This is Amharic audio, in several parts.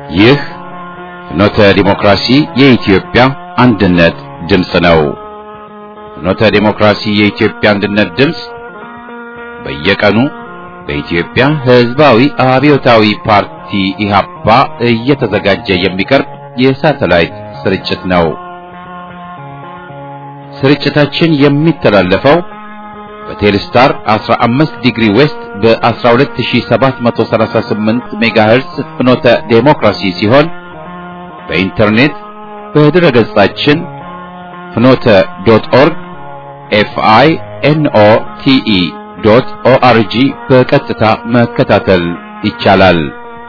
ይህ ፍኖተ ዲሞክራሲ የኢትዮጵያ አንድነት ድምፅ ነው። ፍኖተ ዲሞክራሲ የኢትዮጵያ አንድነት ድምፅ በየቀኑ በኢትዮጵያ ሕዝባዊ አብዮታዊ ፓርቲ ኢህአፓ እየተዘጋጀ የሚቀርብ የሳተላይት ስርጭት ነው። ስርጭታችን የሚተላለፈው በቴሌስታር 15 ዲግሪ ዌስት በ12738 ሜጋሄርስ ፍኖተ ዴሞክራሲ ሲሆን በኢንተርኔት በድረ ገጻችን ፍኖተ ዶት ኦርግ ኤፍአይ ኤንኦ ቲኢ ዶት ኦአርጂ በቀጥታ መከታተል ይቻላል።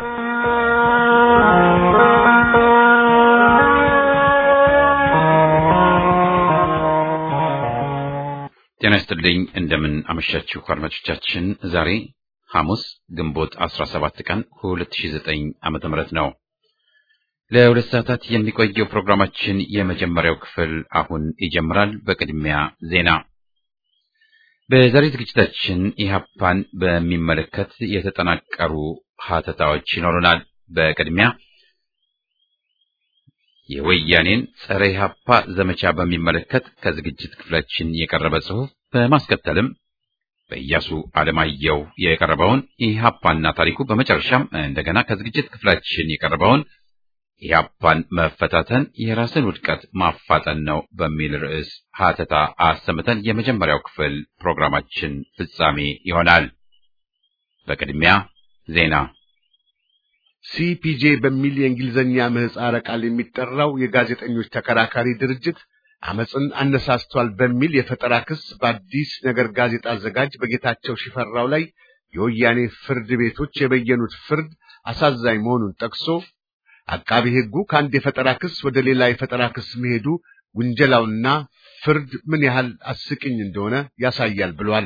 ጤና ይስጥልኝ። እንደምን አመሻችሁ አድማጮቻችን። ዛሬ ሐሙስ ግንቦት 17 ቀን 2009 ዓመተ ምህረት ነው። ለሁለት ሰዓታት የሚቆየው ፕሮግራማችን የመጀመሪያው ክፍል አሁን ይጀምራል። በቅድሚያ ዜና። በዛሬ ዝግጅታችን ኢህአፓን በሚመለከት የተጠናቀሩ ሀተታዎች ይኖሩናል። በቅድሚያ የወያኔን ጸረ ኢህአፓ ዘመቻ በሚመለከት ከዝግጅት ክፍላችን የቀረበ ጽሑፍ፣ በማስከተልም በኢያሱ አለማየሁ የቀረበውን ኢህአፓና ታሪኩ፣ በመጨረሻም እንደገና ከዝግጅት ክፍላችን የቀረበውን ኢህአፓን መፈታተን የራስን ውድቀት ማፋጠን ነው በሚል ርዕስ ሀተታ አሰምተን የመጀመሪያው ክፍል ፕሮግራማችን ፍጻሜ ይሆናል። በቅድሚያ ዜና ሲፒጄ በሚል የእንግሊዝኛ ምህጻረ ቃል የሚጠራው የጋዜጠኞች ተከራካሪ ድርጅት አመፅን አነሳስቷል በሚል የፈጠራ ክስ በአዲስ ነገር ጋዜጣ አዘጋጅ በጌታቸው ሽፈራው ላይ የወያኔ ፍርድ ቤቶች የበየኑት ፍርድ አሳዛኝ መሆኑን ጠቅሶ አቃቢ ሕጉ ከአንድ የፈጠራ ክስ ወደ ሌላ የፈጠራ ክስ መሄዱ ውንጀላውና ፍርድ ምን ያህል አስቂኝ እንደሆነ ያሳያል ብሏል።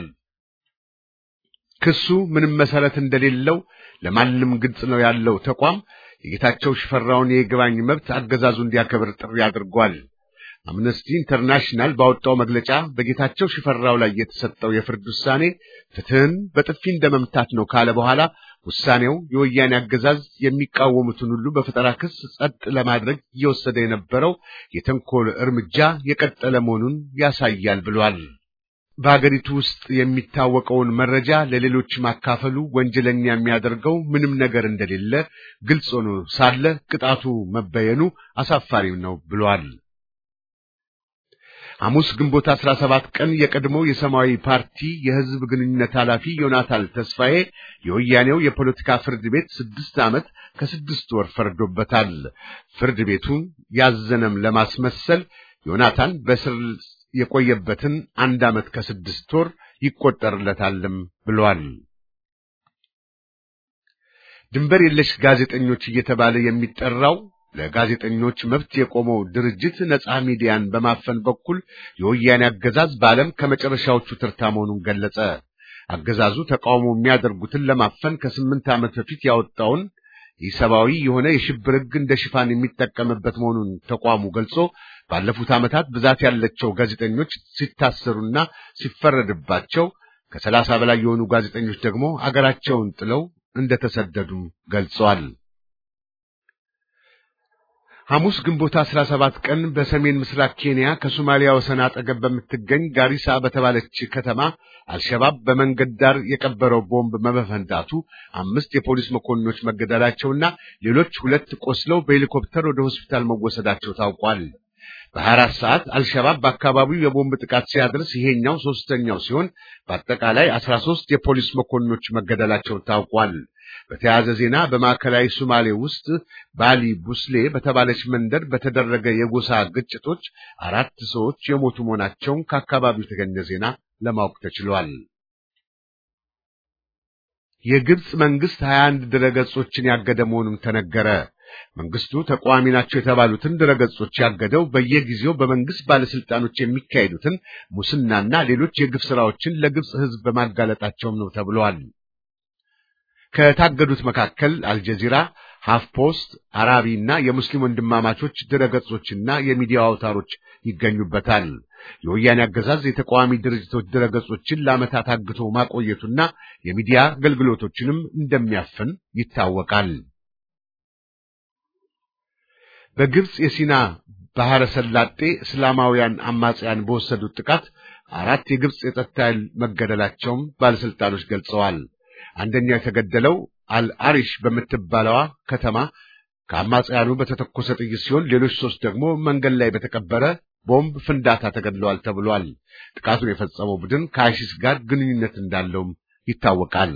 ክሱ ምንም መሰረት እንደሌለው ለማንም ግልጽ ነው ያለው ተቋም የጌታቸው ሽፈራውን የይግባኝ መብት አገዛዙ እንዲያከብር ጥሪ አድርጓል። አምነስቲ ኢንተርናሽናል ባወጣው መግለጫ በጌታቸው ሽፈራው ላይ የተሰጠው የፍርድ ውሳኔ ፍትህን በጥፊ እንደመምታት ነው ካለ በኋላ ውሳኔው የወያኔ አገዛዝ የሚቃወሙትን ሁሉ በፈጠራ ክስ ጸጥ ለማድረግ እየወሰደ የነበረው የተንኮል እርምጃ የቀጠለ መሆኑን ያሳያል ብሏል። በሀገሪቱ ውስጥ የሚታወቀውን መረጃ ለሌሎች ማካፈሉ ወንጀለኛ የሚያደርገው ምንም ነገር እንደሌለ ግልጽ ሆኖ ሳለ ቅጣቱ መበየኑ አሳፋሪም ነው ብሏል። ሐሙስ ግንቦት 17 ቀን የቀድሞው የሰማያዊ ፓርቲ የሕዝብ ግንኙነት ኃላፊ ዮናታን ተስፋዬ የወያኔው የፖለቲካ ፍርድ ቤት ስድስት ዓመት ከስድስት ወር ፈርዶበታል። ፍርድ ቤቱን ያዘነም ለማስመሰል ዮናታን በስር የቆየበትን አንድ ዓመት ከስድስት ወር ይቆጠርለታልም ብሏል። ድንበር የለሽ ጋዜጠኞች እየተባለ የሚጠራው ለጋዜጠኞች መብት የቆመው ድርጅት ነጻ ሚዲያን በማፈን በኩል የወያኔ አገዛዝ በዓለም ከመጨረሻዎቹ ተርታ መሆኑን ገለጸ። አገዛዙ ተቃውሞ የሚያደርጉትን ለማፈን ከስምንት ዓመት በፊት ያወጣውን ኢሰብአዊ የሆነ የሽብር ሕግ እንደ ሽፋን የሚጠቀምበት መሆኑን ተቋሙ ገልጾ ባለፉት ዓመታት ብዛት ያላቸው ጋዜጠኞች ሲታሰሩና ሲፈረድባቸው ከሰላሳ በላይ የሆኑ ጋዜጠኞች ደግሞ አገራቸውን ጥለው እንደተሰደዱም ገልጸዋል። ሐሙስ ግንቦት 17 ቀን በሰሜን ምስራቅ ኬንያ ከሶማሊያ ወሰን አጠገብ በምትገኝ ጋሪሳ በተባለች ከተማ አልሸባብ በመንገድ ዳር የቀበረው ቦምብ በመፈንዳቱ አምስት የፖሊስ መኮንኖች መገደላቸውና ሌሎች ሁለት ቆስለው በሄሊኮፕተር ወደ ሆስፒታል መወሰዳቸው ታውቋል። በ24 ሰዓት አልሸባብ በአካባቢው የቦምብ ጥቃት ሲያደርስ ይሄኛው ሶስተኛው ሲሆን በአጠቃላይ 13 የፖሊስ መኮንኖች መገደላቸው ታውቋል። በተያያዘ ዜና በማዕከላዊ ሶማሌ ውስጥ ባሊ ቡስሌ በተባለች መንደር በተደረገ የጎሳ ግጭቶች አራት ሰዎች የሞቱ መሆናቸውን ከአካባቢው የተገኘ ዜና ለማወቅ ተችሏል። የግብፅ መንግስት 21 ድረገጾችን ያገደ መሆኑን ተነገረ። መንግስቱ ተቃዋሚ ናቸው የተባሉትን ድረገጾች ያገደው በየጊዜው በመንግስት ባለስልጣኖች የሚካሄዱትን ሙስናና ሌሎች የግፍ ስራዎችን ለግብፅ ሕዝብ በማጋለጣቸውም ነው ተብሏል። ከታገዱት መካከል አልጀዚራ፣ ሃፍ ፖስት፣ አራቢ እና የሙስሊም ወንድማማቾች ድረገጾችና የሚዲያ አውታሮች ይገኙበታል። የወያኔ አገዛዝ የተቃዋሚ ድርጅቶች ድረገጾችን ለዓመታት አግቶ ማቆየቱና የሚዲያ አገልግሎቶችንም እንደሚያፍን ይታወቃል። በግብጽ የሲና ባህረ ሰላጤ እስላማውያን አማጽያን በወሰዱት ጥቃት አራት የግብጽ የጸጥታ ኃይል መገደላቸውም ባለስልጣኖች ገልጸዋል። አንደኛው የተገደለው አልአሪሽ በምትባለዋ ከተማ ከአማጽያኑ በተተኮሰ ጥይት ሲሆን ሌሎች ሶስት ደግሞ መንገድ ላይ በተቀበረ ቦምብ ፍንዳታ ተገድለዋል ተብሏል። ጥቃቱን የፈጸመው ቡድን ከአይሲስ ጋር ግንኙነት እንዳለውም ይታወቃል።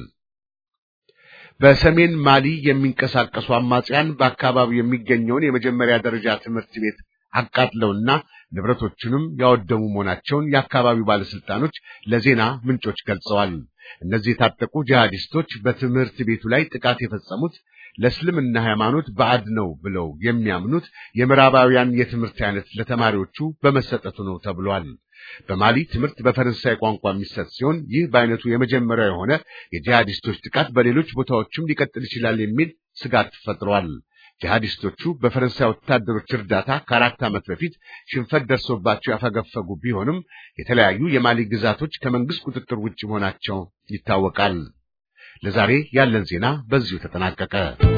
በሰሜን ማሊ የሚንቀሳቀሱ አማጽያን በአካባቢው የሚገኘውን የመጀመሪያ ደረጃ ትምህርት ቤት አቃጥለውና ንብረቶቹንም ያወደሙ መሆናቸውን የአካባቢው ባለስልጣኖች ለዜና ምንጮች ገልጸዋል። እነዚህ የታጠቁ ጂሃዲስቶች በትምህርት ቤቱ ላይ ጥቃት የፈጸሙት ለእስልምና ሃይማኖት ባዕድ ነው ብለው የሚያምኑት የምዕራባውያን የትምህርት አይነት ለተማሪዎቹ በመሰጠቱ ነው ተብሏል። በማሊ ትምህርት በፈረንሳይ ቋንቋ የሚሰጥ ሲሆን ይህ በአይነቱ የመጀመሪያው የሆነ የጂሃዲስቶች ጥቃት በሌሎች ቦታዎችም ሊቀጥል ይችላል የሚል ስጋት ፈጥሯል። ጂሃዲስቶቹ በፈረንሳይ ወታደሮች እርዳታ ከአራት ዓመት በፊት ሽንፈት ደርሶባቸው ያፈገፈጉ ቢሆንም የተለያዩ የማሊ ግዛቶች ከመንግስት ቁጥጥር ውጭ መሆናቸው ይታወቃል። ለዛሬ ያለን ዜና በዚሁ ተጠናቀቀ።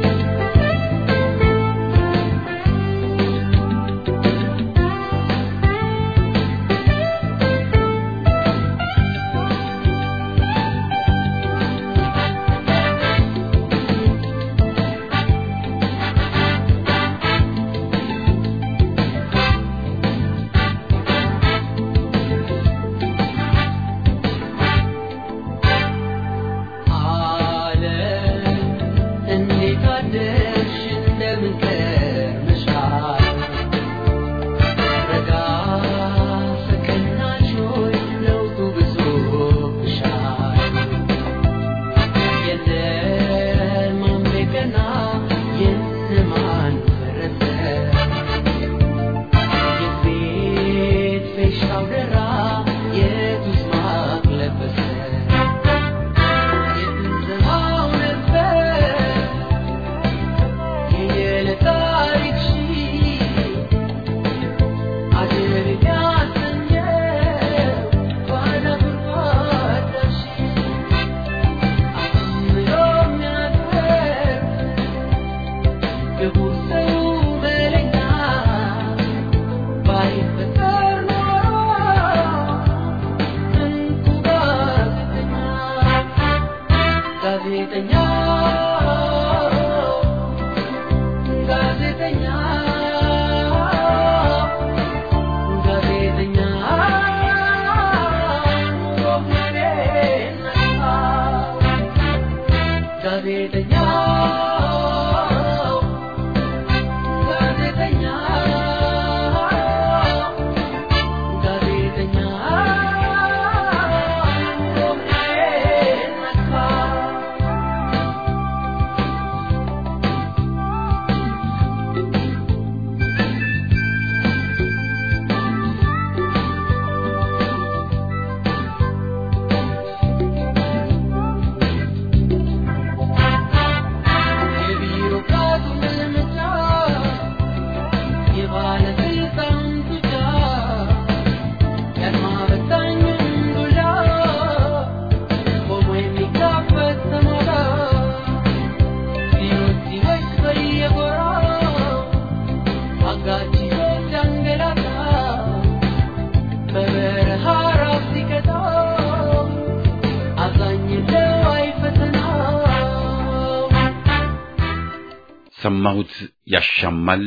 ሰማሁት ያሻማል፣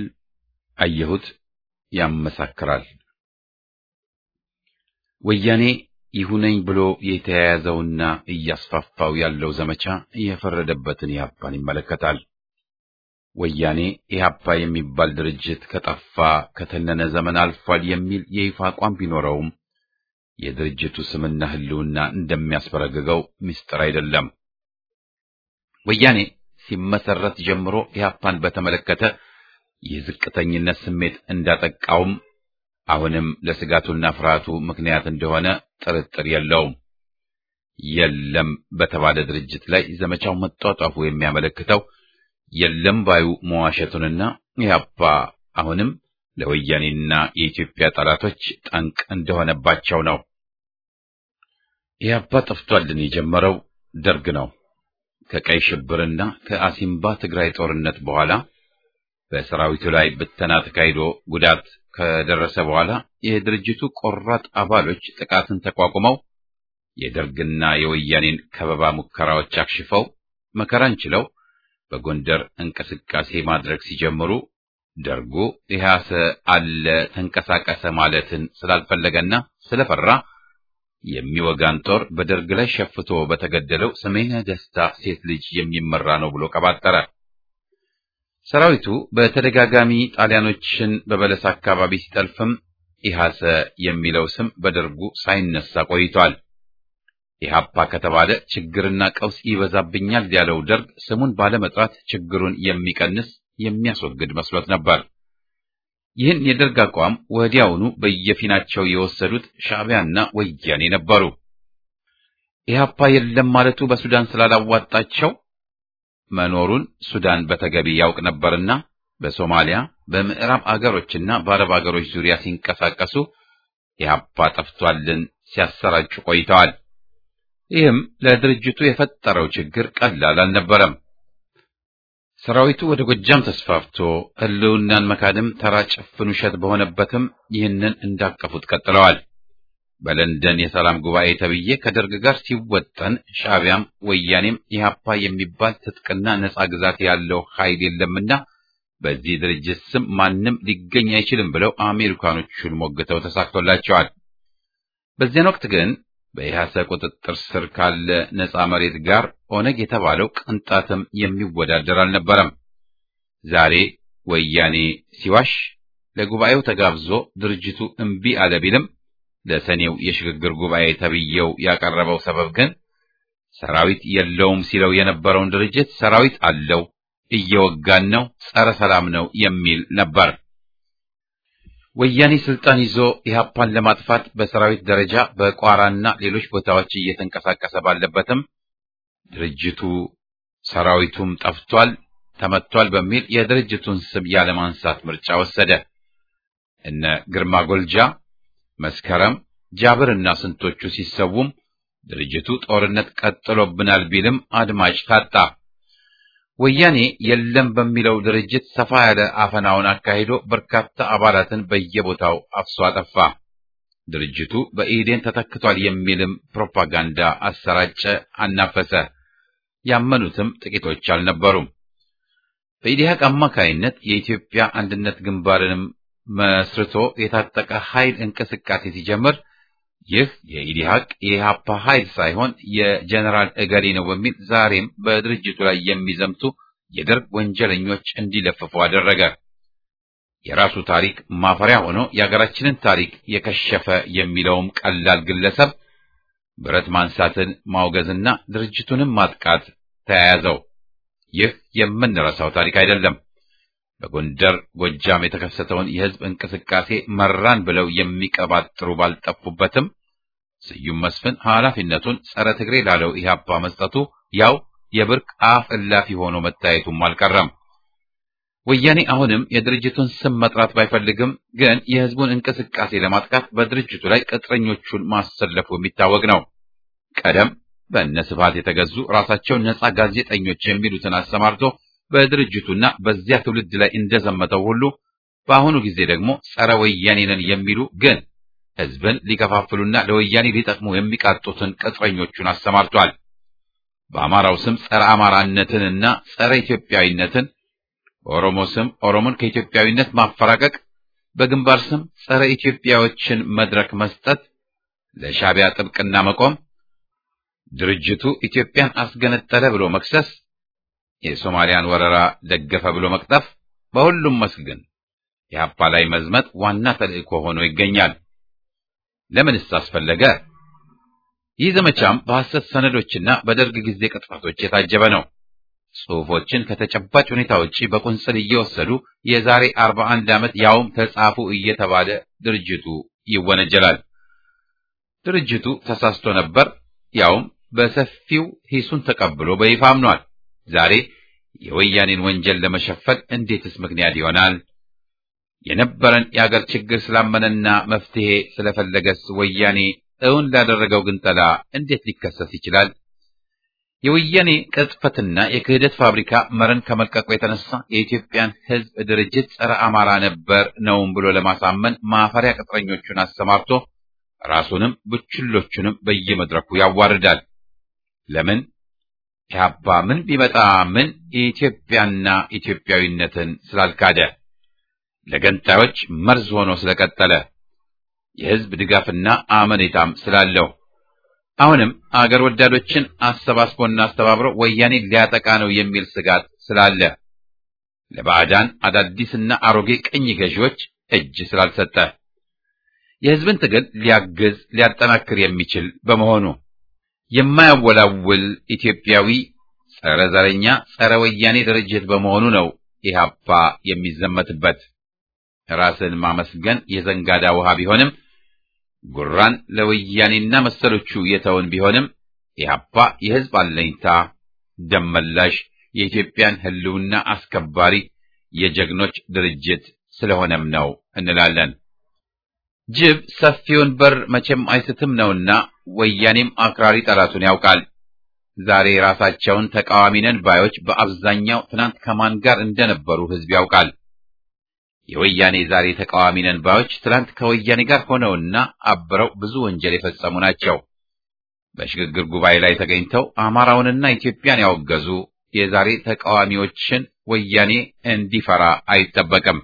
አየሁት ያመሳክራል። ወያኔ ይሁነኝ ብሎ የተያያዘውና እያስፋፋው ያለው ዘመቻ የፈረደበትን ኢህአፓን ይመለከታል። ወያኔ ኢህአፓ የሚባል ድርጅት ከጠፋ ከተነነ ዘመን አልፏል የሚል የይፋ አቋም ቢኖረውም የድርጅቱ ስምና ህልውና እንደሚያስበረግገው ምስጢር አይደለም። ወያኔ ሲመሰረት ጀምሮ ኢህአፓን በተመለከተ የዝቅተኝነት ስሜት እንዳጠቃውም አሁንም ለስጋቱና ፍርሃቱ ምክንያት እንደሆነ ጥርጥር የለውም። የለም በተባለ ድርጅት ላይ ዘመቻው መጧጧፉ የሚያመለክተው የለም ባዩ መዋሸቱንና ኢህአፓ አሁንም ለወያኔና የኢትዮጵያ ጠላቶች ጠንቅ እንደሆነባቸው ነው። ኢህአፓ ጠፍቷልን የጀመረው ደርግ ነው። ከቀይ ሽብርና ከአሲምባ ትግራይ ጦርነት በኋላ በሰራዊቱ ላይ ብተና ተካሂዶ ጉዳት ከደረሰ በኋላ የድርጅቱ ቆራጥ አባሎች ጥቃትን ተቋቁመው የደርግና የወያኔን ከበባ ሙከራዎች አክሽፈው መከራን ችለው በጎንደር እንቅስቃሴ ማድረግ ሲጀምሩ ደርጉ ኢህአሰ አለ ተንቀሳቀሰ ማለትን ስላልፈለገና ስለፈራ የሚወጋን ጦር በደርግ ላይ ሸፍቶ በተገደለው ሰሜነ ደስታ ሴት ልጅ የሚመራ ነው ብሎ ቀባጠረ። ሰራዊቱ በተደጋጋሚ ጣሊያኖችን በበለስ አካባቢ ሲጠልፍም ኢህአሰ የሚለው ስም በደርጉ ሳይነሳ ቆይቷል። ኢህአፓ ከተባለ ችግርና ቀውስ ይበዛብኛል ያለው ደርግ ስሙን ባለመጥራት ችግሩን የሚቀንስ የሚያስወግድ መስሎት ነበር። ይህን የደርግ አቋም ወዲያውኑ በየፊናቸው የወሰዱት ሻዕቢያና ወያኔ ነበሩ። ኢህአፓ የለም ማለቱ በሱዳን ስላላዋጣቸው መኖሩን ሱዳን በተገቢ ያውቅ ነበርና በሶማሊያ በምዕራብ አገሮችና በአረብ አገሮች ዙሪያ ሲንቀሳቀሱ ኢህአፓ ጠፍቷልን ሲያሰራጩ ቆይተዋል። ይህም ለድርጅቱ የፈጠረው ችግር ቀላል አልነበረም። ሰራዊቱ ወደ ጎጃም ተስፋፍቶ ህልውናን መካድም ተራ ጭፍን ውሸት በሆነበትም ይህንን እንዳቀፉት ቀጥለዋል። በለንደን የሰላም ጉባኤ ተብዬ ከደርግ ጋር ሲወጠን ሻዕቢያም ወያኔም ኢህአፓ የሚባል ትጥቅና ነጻ ግዛት ያለው ኃይል የለምና በዚህ ድርጅት ስም ማንም ሊገኝ አይችልም ብለው አሜሪካኖቹን ሞግተው ተሳክቶላቸዋል። በዚያን ወቅት ግን በኢህአሰ ቁጥጥር ስር ካለ ነጻ መሬት ጋር ኦነግ የተባለው ቅንጣትም የሚወዳደር አልነበረም። ዛሬ ወያኔ ሲዋሽ ለጉባኤው ተጋብዞ ድርጅቱ እምቢ አለ ቢልም ለሰኔው የሽግግር ጉባኤ ተብዬው ያቀረበው ሰበብ ግን ሰራዊት የለውም ሲለው የነበረውን ድርጅት ሰራዊት አለው፣ እየወጋን ነው፣ ጸረ ሰላም ነው የሚል ነበር። ወያኔ ስልጣን ይዞ ኢህአፓን ለማጥፋት በሰራዊት ደረጃ በቋራና ሌሎች ቦታዎች እየተንቀሳቀሰ ባለበትም ድርጅቱ ሰራዊቱም ጠፍቷል፣ ተመቷል በሚል የድርጅቱን ስም ያለማንሳት ምርጫ ወሰደ። እነ ግርማ ጎልጃ፣ መስከረም፣ ጃብርና ስንቶቹ ሲሰውም ድርጅቱ ጦርነት ቀጥሎብናል ቢልም አድማጭ ታጣ። ወያኔ የለም በሚለው ድርጅት ሰፋ ያለ አፈናውን አካሂዶ በርካታ አባላትን በየቦታው አፍሶ አጠፋ። ድርጅቱ በኢህዴን ተተክቷል የሚልም ፕሮፓጋንዳ አሰራጨ፣ አናፈሰ። ያመኑትም ጥቂቶች አልነበሩም። በኢዲሃቅ አማካይነት የኢትዮጵያ አንድነት ግንባርንም መስርቶ የታጠቀ ኃይል እንቅስቃሴ ሲጀምር ይህ የኢዲሃቅ የኢሃፓ ኃይል ሳይሆን የጀነራል እገሌ ነው በሚል ዛሬም በድርጅቱ ላይ የሚዘምቱ የደርግ ወንጀለኞች እንዲለፍፉ አደረገ። የራሱ ታሪክ ማፈሪያ ሆኖ የሀገራችንን ታሪክ የከሸፈ የሚለውም ቀላል ግለሰብ ብረት ማንሳትን ማውገዝና ድርጅቱንም ማጥቃት ተያያዘው። ይህ የምንረሳው ታሪክ አይደለም። በጎንደር ጎጃም የተከሰተውን የህዝብ እንቅስቃሴ መራን ብለው የሚቀባጥሩ ባልጠፉበትም ስዩም መስፍን ኃላፊነቱን ጸረ ትግሬ ላለው ኢህአፓ መስጠቱ ያው የብርቅ አፍ እላፊ ሆኖ መታየቱም አልቀረም። ወያኔ አሁንም የድርጅቱን ስም መጥራት ባይፈልግም ግን የህዝቡን እንቅስቃሴ ለማጥቃት በድርጅቱ ላይ ቅጥረኞቹን ማሰለፉ የሚታወቅ ነው። ቀደም በእነ ስብሐት የተገዙ ራሳቸውን ነጻ ጋዜጠኞች የሚሉትን አሰማርቶ በድርጅቱና በዚያ ትውልድ ላይ እንደዘመተው ሁሉ በአሁኑ ጊዜ ደግሞ ጸረ ወያኔ ነን የሚሉ ግን ህዝብን ሊከፋፍሉና ለወያኔ ሊጠቅሙ የሚቃጡትን ቅጥረኞቹን አሰማርቷል። በአማራው ስም ጸረ አማራነትንና ጸረ ኢትዮጵያዊነትን፣ በኦሮሞ ስም ኦሮሞን ከኢትዮጵያዊነት ማፈራቀቅ፣ በግንባር ስም ጸረ ኢትዮጵያዎችን መድረክ መስጠት፣ ለሻዕቢያ ጥብቅና መቆም፣ ድርጅቱ ኢትዮጵያን አስገነጠለ ብሎ መክሰስ የሶማሊያን ወረራ ደገፈ ብሎ መቅጠፍ፣ በሁሉም መስክ ግን የሀፓ ላይ መዝመት ዋና ተልእኮ ሆኖ ይገኛል። ለምንስ አስፈለገ? ይህ ዘመቻም በሐሰት ሰነዶችና በደርግ ጊዜ ቅጥፈቶች የታጀበ ነው። ጽሑፎችን ከተጨባጭ ሁኔታ ውጪ በቁንጽል እየወሰዱ የዛሬ 41 ዓመት ያውም ተጻፉ እየተባለ ድርጅቱ ይወነጀላል። ድርጅቱ ተሳስቶ ነበር፣ ያውም በሰፊው ሂሱን ተቀብሎ በይፋ አምኗል። ዛሬ የወያኔን ወንጀል ለመሸፈን እንዴትስ ምክንያት ይሆናል? የነበረን የአገር ችግር ስላመነና መፍትሄ ስለፈለገስ ወያኔ እውን ላደረገው ግንጠላ እንዴት ሊከሰስ ይችላል? የወያኔ ቅጥፈትና የክህደት ፋብሪካ መረን ከመልቀቁ የተነሳ የኢትዮጵያን ሕዝብ ድርጅት ጸረ አማራ ነበር ነውም ብሎ ለማሳመን ማፈሪያ ቅጥረኞቹን አሰማርቶ ራሱንም ብችሎቹንም በየመድረኩ ያዋርዳል። ለምን? ኢህአፓ ምን ቢመጣ ምን ኢትዮጵያና ኢትዮጵያዊነትን ስላልካደ፣ ለገንጣዮች መርዝ ሆኖ ስለቀጠለ፣ የሕዝብ ድጋፍና አመኔታም ስላለው አሁንም አገር ወዳዶችን አሰባስቦና አስተባብሮ ወያኔ ሊያጠቃ ነው የሚል ስጋት ስላለ ለባዕዳን አዳዲስና አሮጌ ቅኝ ገዢዎች እጅ ስላልሰጠ የሕዝብን ትግል ሊያግዝ ሊያጠናክር የሚችል በመሆኑ የማያወላውል ኢትዮጵያዊ ጸረ ዘረኛ ጸረ ወያኔ ድርጅት በመሆኑ ነው ኢህአፓ የሚዘመትበት። ራስን ማመስገን የዘንጋዳ ውሃ ቢሆንም ጉራን ለወያኔና መሰሎቹ የተውን ቢሆንም ኢህአፓ የሕዝብ አለኝታ ደመላሽ የኢትዮጵያን ሕልውና አስከባሪ የጀግኖች ድርጅት ስለሆነም ነው እንላለን። ጅብ ሰፊውን በር መቼም አይስትም ነውና ወያኔም አክራሪ ጠላቱን ያውቃል። ዛሬ ራሳቸውን ተቃዋሚ ነን ባዮች በአብዛኛው ትናንት ከማን ጋር እንደነበሩ ሕዝብ ያውቃል። የወያኔ ዛሬ ተቃዋሚ ነን ባዮች ትላንት ከወያኔ ጋር ሆነውና አብረው ብዙ ወንጀል የፈጸሙ ናቸው። በሽግግር ጉባኤ ላይ ተገኝተው አማራውንና ኢትዮጵያን ያወገዙ የዛሬ ተቃዋሚዎችን ወያኔ እንዲፈራ አይጠበቅም።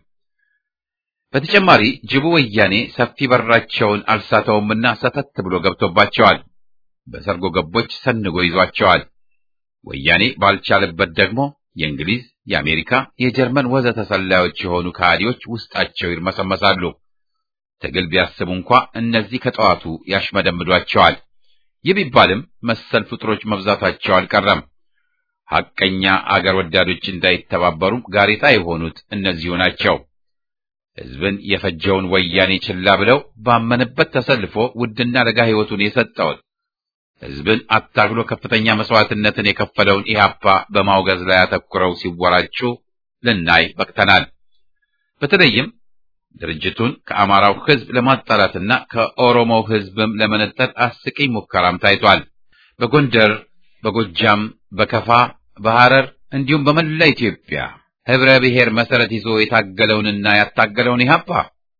በተጨማሪ ጅቡ ወያኔ ሰፊ በራቸውን አልሳተውምና ሰተት ብሎ ገብቶባቸዋል። በሰርጎ ገቦች ሰንጎ ይዟቸዋል። ወያኔ ባልቻለበት ደግሞ የእንግሊዝ፣ የአሜሪካ፣ የጀርመን ወዘተ ሰላዮች የሆኑ ከሃዲዎች ውስጣቸው ይርመሰመሳሉ። ትግል ቢያስቡ እንኳ እነዚህ ከጠዋቱ ያሽመደምዷቸዋል። ይህ ቢባልም መሰል ፍጥሮች መብዛታቸው አልቀረም። ሐቀኛ አገር ወዳዶች እንዳይተባበሩም ጋሬጣ የሆኑት እነዚሁ ናቸው። ሕዝብን የፈጀውን ወያኔ ችላ ብለው ባመነበት ተሰልፎ ውድና ለጋ ሕይወቱን የሰጠውን ሕዝብን አታግሎ ከፍተኛ መስዋዕትነትን የከፈለውን ኢህአፓ በማውገዝ ላይ አተኩረው ሲወራጩ ልናይ በቅተናል። በተለይም ድርጅቱን ከአማራው ሕዝብ ለማጣላትና ከኦሮሞው ሕዝብም ለመነጠል አስቂኝ ሙከራም ታይቷል። በጎንደር፣ በጎጃም፣ በከፋ፣ በሐረር እንዲሁም በመላ ኢትዮጵያ ህብረ ብሔር መሰረት ይዞ የታገለውንና ያታገለውን ኢህአፓ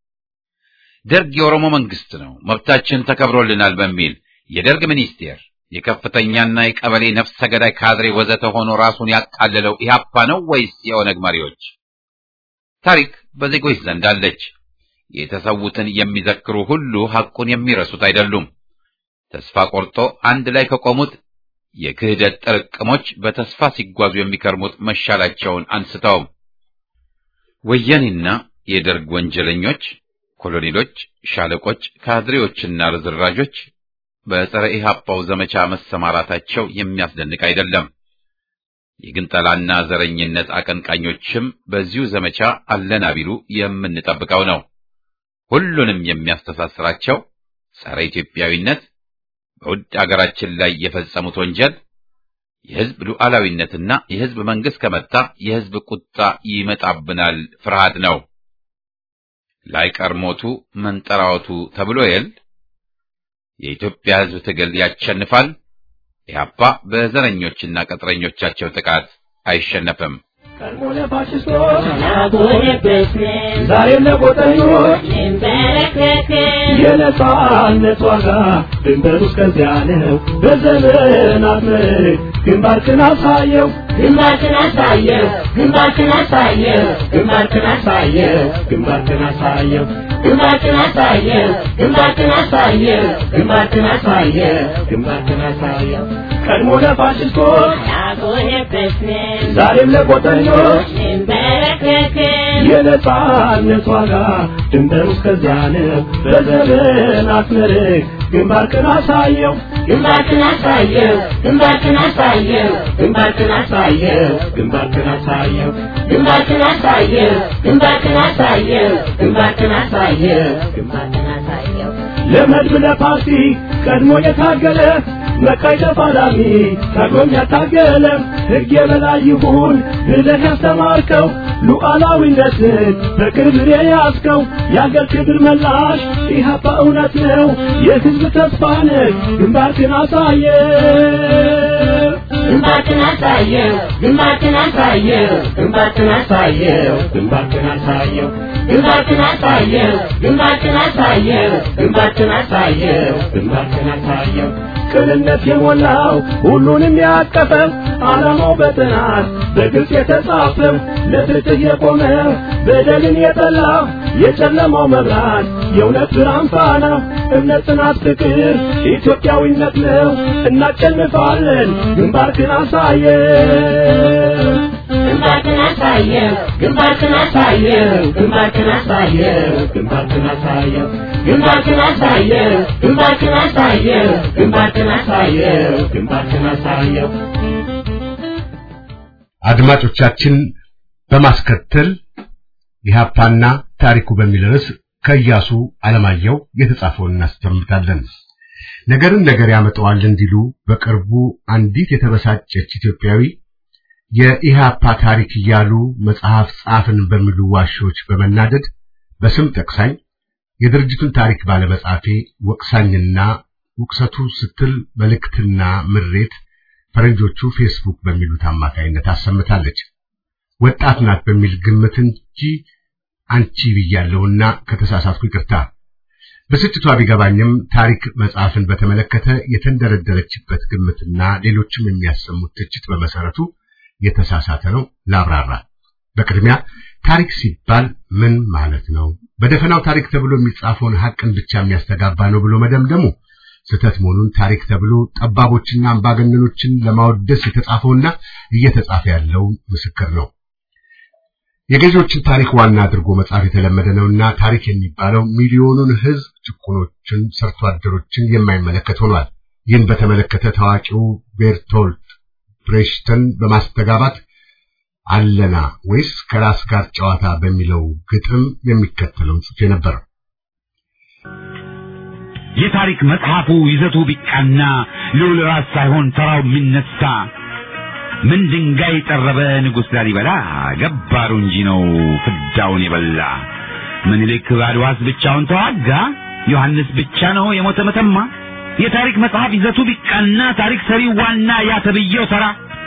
ደርግ የኦሮሞ መንግስት ነው፣ መብታችን ተከብሮልናል በሚል የደርግ ሚኒስቴር የከፍተኛና የቀበሌ ነፍሰ ገዳይ ካድሬ ወዘተ ሆኖ ራሱን ያቃለለው ኢህአፓ ነው ወይስ የኦነግ መሪዎች? ታሪክ በዜጎች ዘንድ አለች። የተሰዉትን የሚዘክሩ ሁሉ ሐቁን የሚረሱት አይደሉም። ተስፋ ቆርጦ አንድ ላይ ከቆሙት የክህደት ጥርቅሞች በተስፋ ሲጓዙ የሚከርሙት መሻላቸውን አንስተውም ወያኔና የደርግ ወንጀለኞች፣ ኮሎኔሎች፣ ሻለቆች፣ ካድሬዎችና ርዝራዦች በጸረ ኢህአፓው ዘመቻ መሰማራታቸው የሚያስደንቅ አይደለም። የግንጠላና ዘረኝነት አቀንቃኞችም በዚሁ ዘመቻ አለና ቢሉ የምንጠብቀው ነው። ሁሉንም የሚያስተሳስራቸው ጸረ ኢትዮጵያዊነት፣ በውድ አገራችን ላይ የፈጸሙት ወንጀል፣ የህዝብ ሉዓላዊነትና የህዝብ መንግስት ከመጣ የህዝብ ቁጣ ይመጣብናል ፍርሃት ነው። ላይቀር ሞቱ መንጠራወቱ ተብሎ የል የኢትዮጵያ ህዝብ ትግል ያሸንፋል። ኢህአፓ በዘረኞችና ቅጥረኞቻቸው ጥቃት አይሸነፍም። ቀድሞ ለፋሽስቶች ዛሬም ለቆጠኞች የነጻነት ዋጋ ድንበሩ እስከዚያ ነው። በዘመናት ምርክ ግንባርክን አሳየው ግንባርክን አሳየው ግንባርክን አሳየው ግንባርክን አሳየው ግንባርክን አሳየው ግንባርክን አሳየው ግንባርክን አሳየው ግንባርክን አሳየው ግንባርክን አሳየው ቀድሞ ለፋሽስቶች ያጎነበስን ዛሬም ለቆጠኞች እንበረከክን የነጻነት ዋጋ ድንበሩ እስከዚያ ነው። በዘመናት ምርክ ግንባርክን አሳየው ግንባርክን አሳየው ግንባርክን አሳየው ግንባርክን አሳየው ግንባርክን አሳየው ግንባርክን አሳየው ግንባርክን አሳየው ግንባርክን አሳየው ግንባርክን አሳየው ለመድብ ለፓርቲ ቀድሞ የታገለ መቃይ ተፋላሚ ታግሎም ያታገለ ሕግ የበላይ ይሁን ብለህ ያስተማርከው ሉዓላዊነትን በክብር የያዝከው የአገር ክብር መላሽ ኢህአፓ እውነት ነው የሕዝብ ተስፋ ነህ ግንባርክን አሳየ ግንባርክን አሳየው ግንባርክን አሳየው ግንባርክን አሳየው ግንባርክን አሳየው ግንባርክን አሳየው ግንባርክን አሳየው ግንባርክን አሳየው ግንባርክን አሳየው ቅንነት የሞላው ሁሉንም ያቀፈው ዓላማው በጥናት በግልጽ የተጻፈው ለፍትህ የቆመ በደልን የጠላ የጨለማው መብራት የእውነት ብርሃን ፋና እምነት፣ ጽናት፣ ፍቅር ኢትዮጵያዊነት ነው። እናሸንፋለን። ግንባርክን አሳየው ግንባርክን አሳየው ግንባርክን አሳየው ግንባርክን አሳየው ግንባርክን አሳየው ግንባርክን አሳየው ግንባርክን አሳየው ግንባርክን አሳየው ግንባርክን አሳየው አድማጮቻችን በማስከተል ኢህአፓና ታሪኩ በሚል ርዕስ ከኢያሱ አለማየሁ የተጻፈውን እናስተምታለን። ነገርን ነገር ያመጣዋል እንዲሉ በቅርቡ አንዲት የተበሳጨች ኢትዮጵያዊ የኢህአፓ ታሪክ እያሉ መጽሐፍ ጻፍን በሚሉ ዋሾች በመናደድ በስም ጠቅሳኝ የድርጅቱን ታሪክ ባለመጻፌ ወቅሳኝና ውቅሰቱ ስትል መልእክትና ምሬት ፈረንጆቹ ፌስቡክ በሚሉት አማካይነት አሰምታለች። ወጣት ናት በሚል ግምት እንጂ አንቺ ብያለሁና ከተሳሳትኩ ይቅርታ። ብስጭቷ ቢገባኝም ታሪክ መጽሐፍን በተመለከተ የተንደረደረችበት ግምትና ሌሎችም የሚያሰሙት ትችት በመሰረቱ የተሳሳተ ነው። ላብራራ። በቅድሚያ ታሪክ ሲባል ምን ማለት ነው? በደፈናው ታሪክ ተብሎ የሚጻፈውን ሐቅን ብቻ የሚያስተጋባ ነው ብሎ መደምደሙ ስህተት መሆኑን ታሪክ ተብሎ ጠባቦችና አምባገነኖችን ለማወደስ የተጻፈውና እየተጻፈ ያለው ምስክር ነው። የገዢዎችን ታሪክ ዋና አድርጎ መጻፍ የተለመደ ነውና ታሪክ የሚባለው ሚሊዮኑን ሕዝብ ጭቁኖችን፣ ሰርቶ አደሮችን የማይመለከት ሆኗል። ይህን በተመለከተ ታዋቂው ቤርቶልት ብሬሽተን በማስተጋባት አለና ወይስ ከራስ ጋር ጨዋታ በሚለው ግጥም የሚከተለውን ጽፌ ነበር። የታሪክ መጽሐፉ ይዘቱ ቢቃና ልዑል ራስ ሳይሆን ተራው የሚነሳ ምን ድንጋይ ጠረበ ንጉሥ ላሊበላ ገባሩ እንጂ ነው ፍዳውን የበላ ምኒልክ አድዋስ ብቻውን ተዋጋ ዮሐንስ ብቻ ነው የሞተ መተማ የታሪክ መጽሐፍ ይዘቱ ቢቃና ታሪክ ሰሪው ዋና ያ ተብዬው ተራ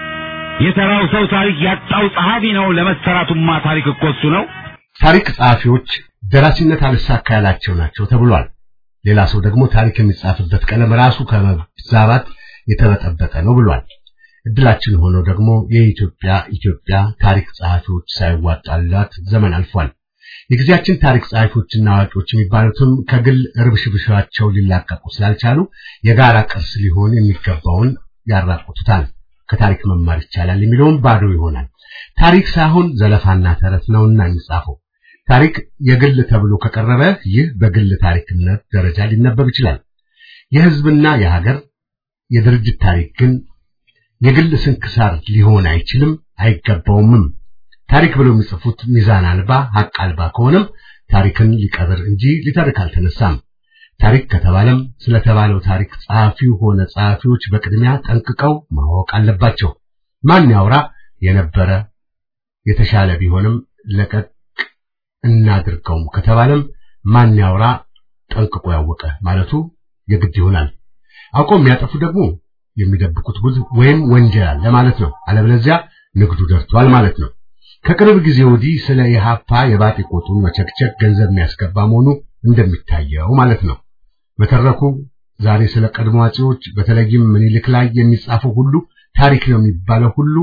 የተራው ሰው ታሪክ ያጣው ጸሐፊ ነው ለመሰራቱማ ታሪክ እኮ እሱ ነው ታሪክ ጸሐፊዎች ደራሲነት አልሳካ ያላቸው ናቸው ተብሏል። ሌላ ሰው ደግሞ ታሪክ የሚጻፍበት ቀለም ራሱ ከመዛባት የተበጠበጠ ነው ብሏል። እድላችን ሆኖ ደግሞ የኢትዮጵያ ኢትዮጵያ ታሪክ ጸሐፊዎች ሳይዋጣላት ዘመን አልፏል። የጊዜያችን ታሪክ ጸሐፊዎችና አዋቂዎች የሚባሉትም ከግል ርብሽብሻቸው ሊላቀቁ ስላልቻሉ የጋራ ቅርስ ሊሆን የሚገባውን ያራቁቱታል። ከታሪክ መማር ይቻላል የሚለውም ባዶ ይሆናል። ታሪክ ሳይሆን ዘለፋና ተረት ነውና የሚጻፈው። ታሪክ የግል ተብሎ ከቀረበ ይህ በግል ታሪክነት ደረጃ ሊነበብ ይችላል። የሕዝብና የሀገር የድርጅት ታሪክ ግን የግል ስንክሳር ሊሆን አይችልም፣ አይገባውምም። ታሪክ ብለው የሚጽፉት ሚዛን አልባ ሀቅ አልባ ከሆነም ታሪክን ሊቀብር እንጂ ሊተርክ አልተነሳም። ታሪክ ከተባለም ስለተባለው ታሪክ ጸሐፊው ሆነ ጸሐፊዎች በቅድሚያ ጠንቅቀው ማወቅ አለባቸው። ማን ያውራ የነበረ የተሻለ ቢሆንም ለቀቅ እናድርገውም ከተባለም ማን ያውራ ጠንቅቆ ያወቀ ማለቱ የግድ ይሆናል። አውቀው የሚያጠፉ ደግሞ የሚደብቁት ጉድ ወይም ወንጀል አለ ማለት ነው። አለበለዚያ ንግዱ ደርቷል ማለት ነው። ከቅርብ ጊዜ ወዲህ ስለ ኢህአፓ የባጤ ቆጡን መቸክቸክ ገንዘብ የሚያስገባ መሆኑ እንደሚታየው ማለት ነው። በተረኩ ዛሬ ስለ ቀድሞ አጼዎች በተለይም ምኒልክ ላይ የሚጻፈው ሁሉ ታሪክ ነው የሚባለው ሁሉ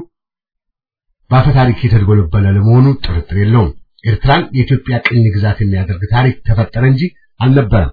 በአፈ ታሪክ የተድበለበለ ለመሆኑ ጥርጥር የለውም። ኤርትራን የኢትዮጵያ ቅኝ ግዛት የሚያደርግ ታሪክ ተፈጠረ እንጂ አልነበረም።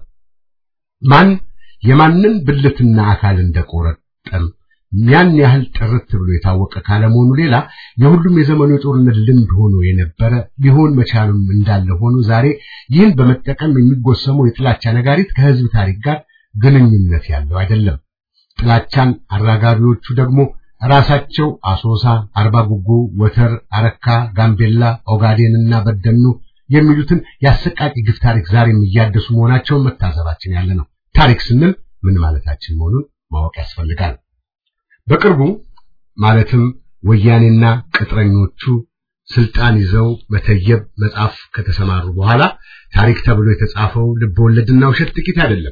ማን የማንን ብልትና አካል እንደቆረጠም ያን ያህል ጥርት ብሎ የታወቀ ካለመሆኑ ሌላ የሁሉም የዘመኑ የጦርነት ልምድ ሆኖ የነበረ ሊሆን መቻሉም እንዳለ ሆኖ ዛሬ ይህን በመጠቀም የሚጎሰመው የጥላቻ ነጋሪት ከህዝብ ታሪክ ጋር ግንኙነት ያለው አይደለም። ጥላቻን አራጋቢዎቹ ደግሞ ራሳቸው አሶሳ፣ አርባ ጉጉ፣ ወተር፣ አረካ፣ ጋምቤላ፣ ኦጋዴንና በደኑ የሚሉትን የአሰቃቂ ግፍ ታሪክ ዛሬም እያደሱ መሆናቸውን መታዘባችን ያለ ነው። ታሪክ ስንል ምን ማለታችን መሆኑን ማወቅ ያስፈልጋል። በቅርቡ ማለትም ወያኔና ቅጥረኞቹ ስልጣን ይዘው መተየብ መጻፍ ከተሰማሩ በኋላ ታሪክ ተብሎ የተጻፈው ልብ ወለድና ውሸት ጥቂት አይደለም።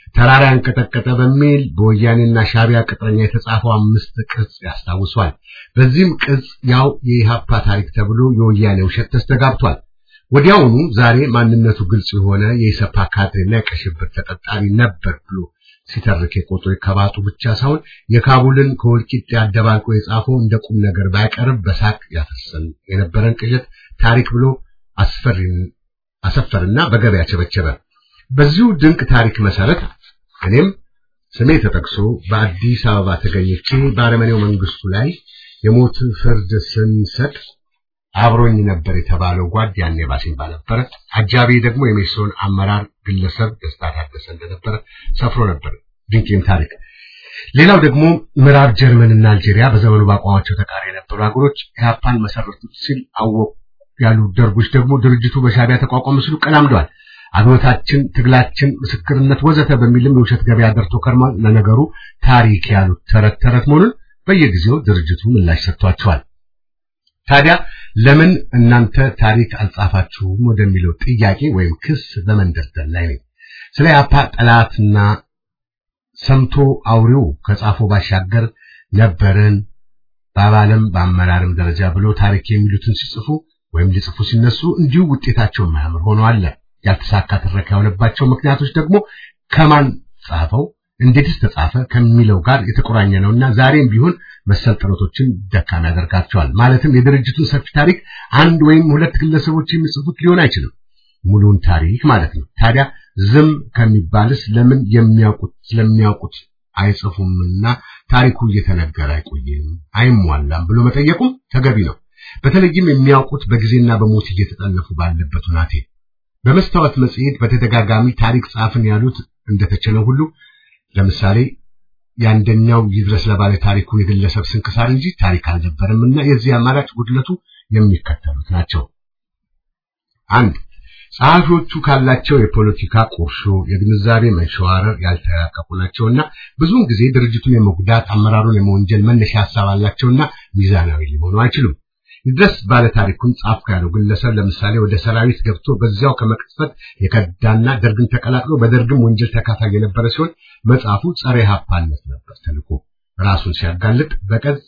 ተራራ ያንቀጠቀጠ በሚል በወያኔና ሻቢያ ቅጥረኛ የተጻፈው አምስት ቅጽ ያስታውሷል። በዚህም ቅጽ ያው የኢሃፓ ታሪክ ተብሎ የወያኔ ውሸት ተስተጋብቷል። ወዲያውኑ ዛሬ ማንነቱ ግልጽ የሆነ የኢሰፓ ካድሬና የቀይ ሽብር ተጠርጣሪ ነበር ብሎ ሲተርክ የቆጠው ከባጡ ብቻ ሳይሆን የካቡልን ከወልቂጤ አደባልቆ የጻፈው እንደ ቁም ነገር ባይቀርብ በሳቅ ያፈሰን የነበረን ቅዠት ታሪክ ብሎ አስፈሪን አሰፈርና በገበያ ቸበቸበ። በዚሁ ድንቅ ታሪክ መሰረት እኔም ስሜ ተጠቅሶ በአዲስ አበባ ተገኝቼ በአረመኔው መንግስቱ ላይ የሞት ፍርድ ስንሰጥ አብሮኝ ነበር የተባለው ጓድ ያኔ ባሲምባ ነበረ። አጃቢ ደግሞ የሜሶን አመራር ግለሰብ ደስታ ታደሰ እንደነበረ ሰፍሮ ነበር። ድንቅም ታሪክ። ሌላው ደግሞ ምዕራብ ጀርመንና አልጄሪያ በዘመኑ በአቋማቸው ተቃሪ የነበሩ ሀገሮች ኢህአፓን መሰረቱት ሲል አወቁ ያሉ ደርጎች ደግሞ ድርጅቱ በሻቢያ ተቋቋመ ሲሉ ቀላምደዋል። አብዮታችን፣ ትግላችን፣ ምስክርነት ወዘተ በሚልም የውሸት ገበያ ደርቶ ከርሟል። ለነገሩ ታሪክ ያሉት ተረት ተረት መሆኑን በየጊዜው ድርጅቱ ምላሽ ሰጥቷቸዋል። ታዲያ ለምን እናንተ ታሪክ አልጻፋችሁም ወደሚለው ጥያቄ ወይም ክስ በመንደርደር ላይ ነኝ። ስለ ኢህአፓ ጠላትና ሰምቶ አውሬው ከጻፈው ባሻገር ነበርን በአባልም በአመራርም ደረጃ ብሎ ታሪክ የሚሉትን ሲጽፉ ወይም ሊጽፉ ሲነሱ እንዲሁ ውጤታቸው የማያምር ሆኖ አለ። ያልተሳካ ትረካ የሆነባቸው ምክንያቶች ደግሞ ከማን ጻፈው እንዴትስ ተጻፈ ከሚለው ጋር የተቆራኘ ነውና ዛሬም ቢሆን መሰል ጥረቶችን ደካማ ያደርጋቸዋል። ማለትም የድርጅቱን ሰፊ ታሪክ አንድ ወይም ሁለት ግለሰቦች የሚጽፉት ሊሆን አይችልም፣ ሙሉውን ታሪክ ማለት ነው። ታዲያ ዝም ከሚባልስ ለምን የሚያውቁት ስለሚያውቁት አይጽፉምና ታሪኩ እየተነገረ አይቆይም አይሟላም ብሎ መጠየቁም ተገቢ ነው። በተለይም የሚያውቁት በጊዜና በሞት እየተጠለፉ ባለበት ሁናቴ በመስታወት መጽሔት በተደጋጋሚ ታሪክ ጻፍን ያሉት እንደተቸለው ሁሉ ለምሳሌ የአንደኛው ይድረስ ለባለ ታሪኩ የግለሰብ ስንክሳር እንጂ ታሪክ አልነበረም እና የዚህ አማራጭ ጉድለቱ የሚከተሉት ናቸው። አንድ ጸሐፊዎቹ ካላቸው የፖለቲካ ቁርሾ፣ የግንዛቤ መንሸዋረር ያልተራቀቁ ናቸውና ብዙውን ጊዜ ድርጅቱን የመጉዳት አመራሩን የመወንጀል መነሻ ሀሳብ አላቸውና ሚዛናዊ ሊሆኑ አይችሉም። ይድረስ ባለ ታሪኩን ጻፍኩ ያለው ግለሰብ ለምሳሌ ወደ ሰራዊት ገብቶ በዚያው ከመቅጽበት የከዳና ደርግን ተቀላቅሎ በደርግም ወንጀል ተካፋይ የነበረ ሲሆን መጽሐፉ ጸረ ኢህአፓነት ነበር ተልኮ ራሱን ሲያጋልጥ በቀጽ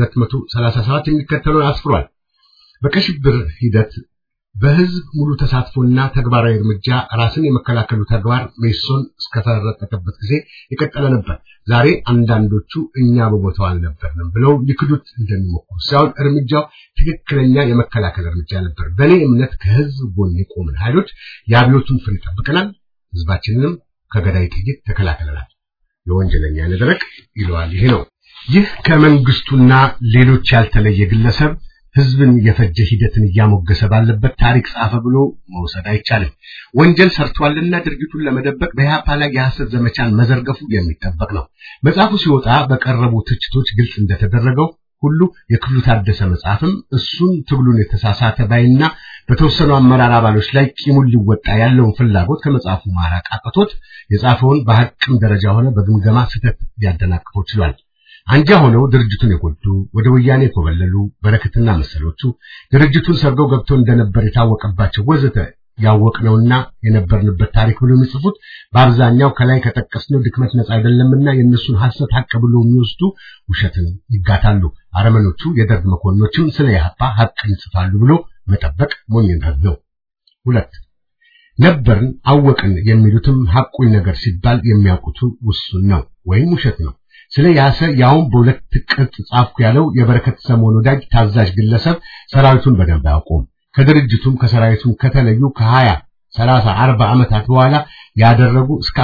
237 የሚከተለውን አስፍሯል። በቀይ ሽብር ሂደት በህዝብ ሙሉ ተሳትፎና ተግባራዊ እርምጃ ራስን የመከላከሉ ተግባር ሜሶን እስከተረጠቀበት ጊዜ የቀጠለ ነበር። ዛሬ አንዳንዶቹ እኛ በቦታው አልነበርንም ብለው ሊክዱት እንደሚሞክሩ ሳይሆን እርምጃው ትክክለኛ የመከላከል እርምጃ ነበር። በእኔ እምነት ከህዝብ ጎን የቆምን ኃይሎች የአብዮቱን ፍሬ ጠብቀናል፣ ህዝባችንንም ከገዳይ ጥይት ተከላክለናል። የወንጀለኛ ነደረቅ ይለዋል። ይሄ ነው። ይህ ከመንግስቱና ሌሎች ያልተለየ ግለሰብ ህዝብን የፈጀ ሂደትን እያሞገሰ ባለበት ታሪክ ጻፈ ብሎ መውሰድ አይቻልም። ወንጀል ሰርቷልና ድርጊቱን ለመደበቅ በኢህአፓ ላይ የሐሰት ዘመቻን መዘርገፉ የሚጠበቅ ነው። መጽሐፉ ሲወጣ በቀረቡ ትችቶች ግልጽ እንደተደረገው ሁሉ የክፍሉ ታደሰ መጽሐፍም እሱን ትግሉን የተሳሳተ ባይና በተወሰኑ አመራር አባሎች ላይ ቂሙን ሊወጣ ያለውን ፍላጎት ከመጽሐፉ ማራቅ አቅቶት የጻፈውን በሐቅም ደረጃ ሆነ በግምገማ ስህተት ሊያደናቅፈው ችሏል። አንጃ ሆነው ድርጅቱን የጎዱ ወደ ወያኔ የኮበለሉ በረከትና መሰሎቹ ድርጅቱን ሰርገው ገብተው እንደነበር የታወቀባቸው ወዘተ ያወቅነውና የነበርንበት ታሪክ ብሎ የሚጽፉት በአብዛኛው ከላይ ከጠቀስነው ድክመት ነጻ አይደለምና የእነሱን ሐሰት ሐቅ ብሎ የሚወስዱ ውሸትን ይጋታሉ። አረመኖቹ የደርግ መኮንኖችም ስለ ኢህአፓ ሐቅን ይጽፋሉ ብሎ መጠበቅ ሞኝነት ነው። ሁለት ነበርን አወቅን የሚሉትም ሐቁን ነገር ሲባል የሚያውቁት ውሱን ነው ወይም ውሸት ነው። ስለ ያሰ ያውም በሁለት ቅጽ ጻፍኩ ያለው የበረከት ሰሞን ወዳጅ ታዛዥ ግለሰብ ሰራዊቱን በደንብ አያውቁም። ከድርጅቱም ከሰራዊቱም ከተለዩ ከ20 30 40 ዓመታት በኋላ ያደረጉ እስከ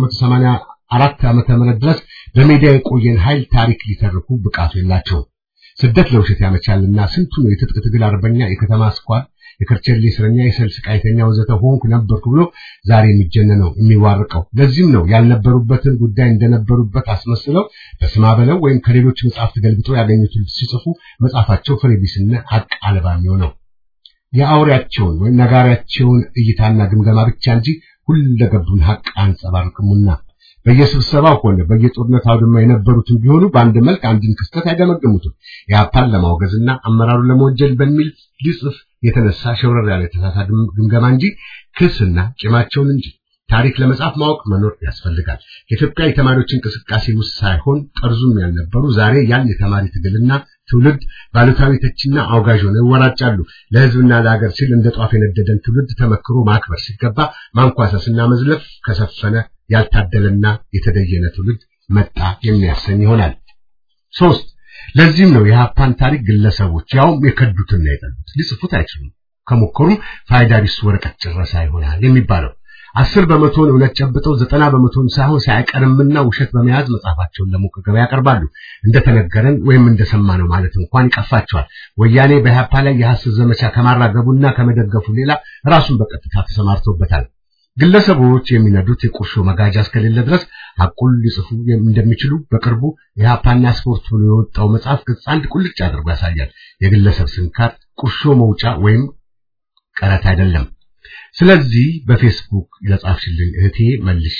1984 ዓመተ ምህረት ድረስ በሜዳ የቆየን ኃይል ታሪክ ሊተርኩ ብቃቱ የላቸውም። ስደት ለውሸት ያመቻልና ስንቱ ነው የትጥቅ ትግል አርበኛ፣ የከተማ ስኳር፣ የከርቸሌ እስረኛ፣ የሰልፍ ቃይተኛ ወዘተ ሆንኩ ነበርኩ ብሎ ዛሬ የሚጀነነው የሚዋርቀው። ለዚህም ነው ያልነበሩበትን ጉዳይ እንደነበሩበት አስመስለው በስማ በለው ወይም ከሌሎች መጽሐፍት ገልብጠው ያገኙትን ሲጽፉ መጽሐፋቸው ፍሬ ቢስና ሀቅ አልባ የሚሆነው የአውሬያቸውን ወይም ነጋሪያቸውን እይታና ግምገማ ብቻ እንጂ ሁለገቡን ሀቅ አንጸባርቅሙና በየስብሰባው ሆነ በየጦርነት አውድማ የነበሩትን ቢሆኑ በአንድ መልክ አንድን ክስተት አይገመግሙትም። የአፓን ለማውገዝና አመራሩን ለመወንጀል በሚል ሊጽፍ የተነሳ ሸውረር ያለ የተሳሳ ግምገማ እንጂ ክስና ቂማቸውን እንጂ ታሪክ ለመጻፍ ማወቅ መኖር ያስፈልጋል። የኢትዮጵያ የተማሪዎች እንቅስቃሴ ውስጥ ሳይሆን ጠርዙም ያልነበሩ ዛሬ ያን የተማሪ ትግልና ትውልድ ባሉታዊ ተችና አውጋዥ ሆነው ይወራጫሉ። ለህዝብና ለሀገር ሲል እንደ ጧፍ የነደደን ትውልድ ተመክሮ ማክበር ሲገባ ማንኳሰስና መዝለፍ ከሰፈነ ያልታደለና የተደየነ ትውልድ መጣ የሚያሰኝ ይሆናል። ሶስት ለዚህም ነው የሀፓን ታሪክ ግለሰቦች ያውም የከዱትና የጠሉት ሊጽፉት አይችሉም። ከሞከሩም ፋይዳ ቢስ ወረቀት ጭረሳ ይሆናል የሚባለው። አስር በመቶን እውነት ጨብጠው ዘጠና በመቶን ሳይሆን ሳይቀርምና ውሸት በመያዝ መጽሐፋቸውን ለሞቀ ገበያ ያቀርባሉ። እንደተነገረን ወይም እንደሰማነው ማለት እንኳን ይቀፋቸዋል። ወያኔ በኢህአፓ ላይ የሐሰት ዘመቻ ከማራገቡና ከመደገፉ ሌላ ራሱን በቀጥታ ተሰማርቶበታል። ግለሰቦች የሚነዱት የቁርሾ መጋጃ እስከሌለ ድረስ ሐቁን ሊጽፉ እንደሚችሉ በቅርቡ የኢህአፓና ስፖርት ብሎ የወጣው መጽሐፍ ገጽ አንድ ቁልጭ አድርጎ ያሳያል። የግለሰብ ስንካር ቁርሾ መውጫ ወይም ቀረት አይደለም። ስለዚህ በፌስቡክ ለጻፍሽልኝ እህቴ መልሼ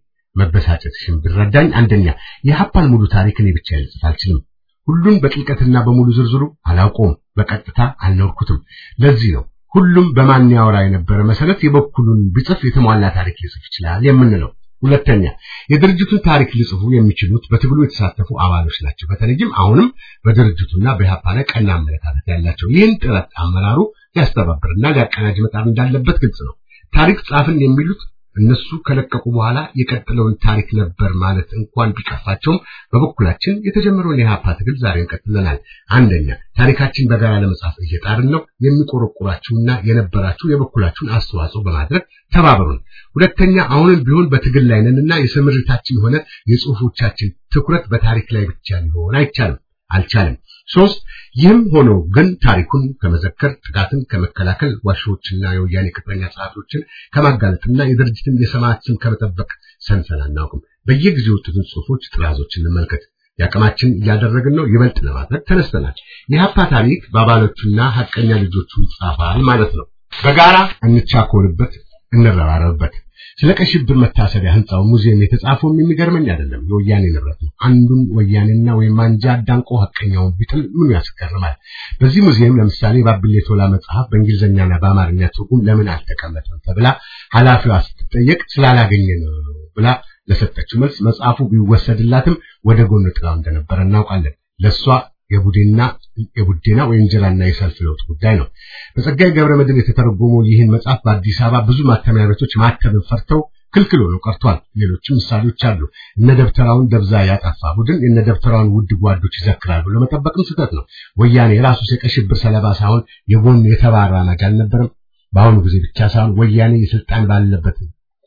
መበሳጨትሽን ብረዳኝ፣ አንደኛ የሀፓን ሙሉ ታሪክ እኔ ብቻ ልጽፍ አልችልም። ሁሉን በጥልቀትና በሙሉ ዝርዝሩ አላውቀውም፣ በቀጥታ አልኖርኩትም። ለዚህ ነው ሁሉም በማን ያወራ የነበረ መሰረት የበኩሉን ቢጽፍ የተሟላ ታሪክ ሊጽፍ ይችላል የምንለው። ሁለተኛ የድርጅቱን ታሪክ ሊጽፉ የሚችሉት በትግሉ የተሳተፉ አባሎች ናቸው። በተለይም አሁንም በድርጅቱና በኢህአፓ ላይ ቀና አመለካከት ያላቸው። ይህን ጥረት አመራሩ ሊያስተባብርና ሊያቀናጅ መጣር እንዳለበት ግልጽ ነው። ታሪክ ጻፍን የሚሉት እነሱ ከለቀቁ በኋላ የቀጥለውን ታሪክ ነበር ማለት እንኳን ቢቀፋቸውም በበኩላችን የተጀመረውን የኢህአፓ ትግል ዛሬ እንቀጥለናል። አንደኛ ታሪካችን በጋራ ለመጻፍ እየጣርን ነው። የሚቆረቁራችሁና የነበራችሁ የበኩላችሁን አስተዋጽኦ በማድረግ ተባበሩን። ሁለተኛ አሁንም ቢሆን በትግል ላይ ነንና የስምሪታችን ሆነ የጽሁፎቻችን ትኩረት በታሪክ ላይ ብቻ ሊሆን አይቻልም አልቻለም። ሶስት ይህም ሆኖ ግን ታሪኩን ከመዘከር ጥቃትን ከመከላከል ዋሾችና የወያኔ ቅጥረኛ ጸሐፊዎችን ከማጋለጥና የድርጅትን የሰማዕት ስም ከመጠበቅ ሰንፈን አናውቅም። በየጊዜው የወጡትን ጽሁፎች ጥራዞችን እንመልከት። የአቅማችን እያደረግን ነው። ይበልጥ ለማድረግ ተነስተናል። የሀፓ ታሪክ በአባሎቹና ሀቀኛ ልጆቹ ይጻፋል ማለት ነው። በጋራ እንቻኮልበት፣ እንረባረብበት። ስለ ቀይ ሽብር መታሰቢያ ህንጻው ሙዚየም የተጻፈውም የሚገርመኝ አይደለም፣ የወያኔ ንብረት ነው። አንዱን ወያኔና ወይም አንጃ አዳንቆ ሀቀኛውን ቢጥል ምኑ ያስገርማል? በዚህ ሙዚየም ለምሳሌ ባብሌ ቶላ መጽሐፍ በእንግሊዝኛና በአማርኛ ትርጉም ለምን አልተቀመጠም ተብላ ኃላፊዋ ስትጠየቅ ስላላገኘ ነው ብላ ለሰጠችው መልስ መጽሐፉ ቢወሰድላትም ወደ ጎን ጥላው እንደነበረ እናውቃለን። ለሷ የቡዴና የቡዴና ወንጀላና የሰልፍ ለውጥ ጉዳይ ነው። በጸጋዬ ገብረ መድኅን የተተረጎመው ይህን መጽሐፍ በአዲስ አበባ ብዙ ማተሚያ ቤቶች ማተምን ፈርተው ክልክል ሆኖ ቀርቷል። ሌሎችም ምሳሌዎች አሉ። እነ ደብተራውን ደብዛ ያጠፋ ቡድን የነ ደብተራውን ውድ ጓዶች ይዘክራል ብሎ መጠበቅም ስህተት ነው። ወያኔ ራሱ የቀይ ሽብር ሰለባ ሳይሆን የጎን የተባራ ናጅ አልነበረም። በአሁኑ ጊዜ ብቻ ሳይሆን ወያኔ የስልጣን ባለበት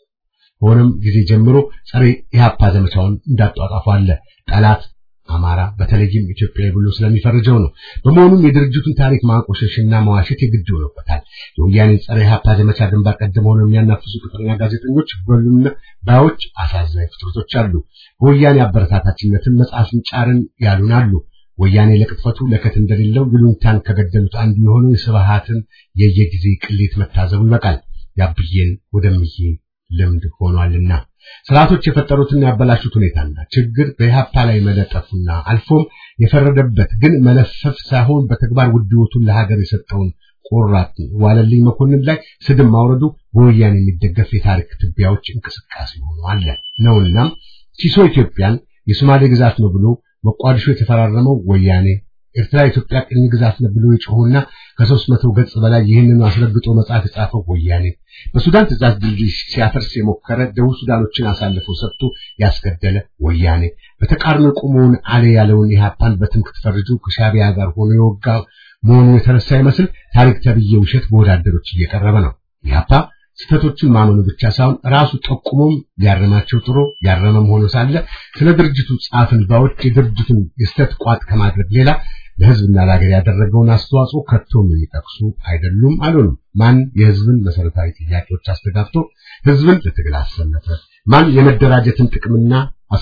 ሆነም ጊዜ ጀምሮ ጸረ ኢህአፓ ዘመቻውን እንዳጧጧፉ አለ። ጠላት አማራ በተለይም ኢትዮጵያዊ ብሎ ስለሚፈርጀው ነው። በመሆኑም የድርጅቱን ታሪክ ማቆሸሽና መዋሸት የግድ ሆኖበታል። የወያኔ ጸረ ኢህአፓ ዘመቻ ግንባር ቀደም ሆነው የሚያናፍሱ ቅጥረኛ ጋዜጠኞች በሉና ባዮች አሳዛኝ ፍጥረቶች አሉ። በወያኔ አበረታታችነትን መጽሐፍን ጫርን ያሉን አሉ። ወያኔ ለቅጥፈቱ ለከት እንደሌለው ይሉኝታን ከገደሉት አንዱ የሆነው የስብሃትን የየጊዜ ቅሌት መታዘቡ ይበቃል። ያብዬን ወደምዬ ልምድ ሆኗልና ስርዓቶች የፈጠሩትና ያበላሹት ሁኔታና ችግር በኢህአፓ ላይ መለጠፉና አልፎም የፈረደበት ግን መለፈፍ ሳይሆን በተግባር ውድወቱን ለሀገር የሰጠውን ቆራጥ ዋለልኝ መኮንን ላይ ስድብ ማውረዱ በወያኔ የሚደገፍ የታሪክ ትቢያዎች እንቅስቃሴ ሆኖ አለ ነውናም ሲሶ ኢትዮጵያን የሶማሌ ግዛት ነው ብሎ መቋዲሾ የተፈራረመው ወያኔ ኤርትራ ኢትዮጵያ ቅኝ ግዛት ነው ብሎ የጮኸውና ከሦስት መቶ ገጽ በላይ ይህንኑ አስረግጦ መጽሐፍ የጻፈው ወያኔ በሱዳን ትእዛዝ ድልድይ ሲያፈርስ የሞከረ ደቡብ ሱዳኖችን አሳልፎ ሰጥቶ ያስገደለ ወያኔ በተቃርኖ ቆመውን አለ ያለውን ኢህአፓን በትምክህት ፈርጆ ከሻቢያ ጋር ሆኖ የወጋ መሆኑ የተረሳ ይመስል ታሪክ ተብዬ ውሸት በወዳደሮች እየቀረበ ነው። ኢህአፓ ስህተቶችን ማመኑ ብቻ ሳይሆን ራሱ ጠቁሞም ሊያረማቸው ጥሮ ያረመም ሆኖ ሳለ ስለ ድርጅቱ ጻፍን ባዎች የድርጅቱን የስተት ቋጥ ከማድረግ ሌላ ለህዝብና ለሀገር ያደረገውን አስተዋጽኦ ከቶም የሚጠቅሱ አይደሉም አልሆኑም። ማን የህዝብን መሰረታዊ ጥያቄዎች አስተጋብቶ ህዝብን ለትግል አሰለፈ? ማን የመደራጀትን ጥቅምና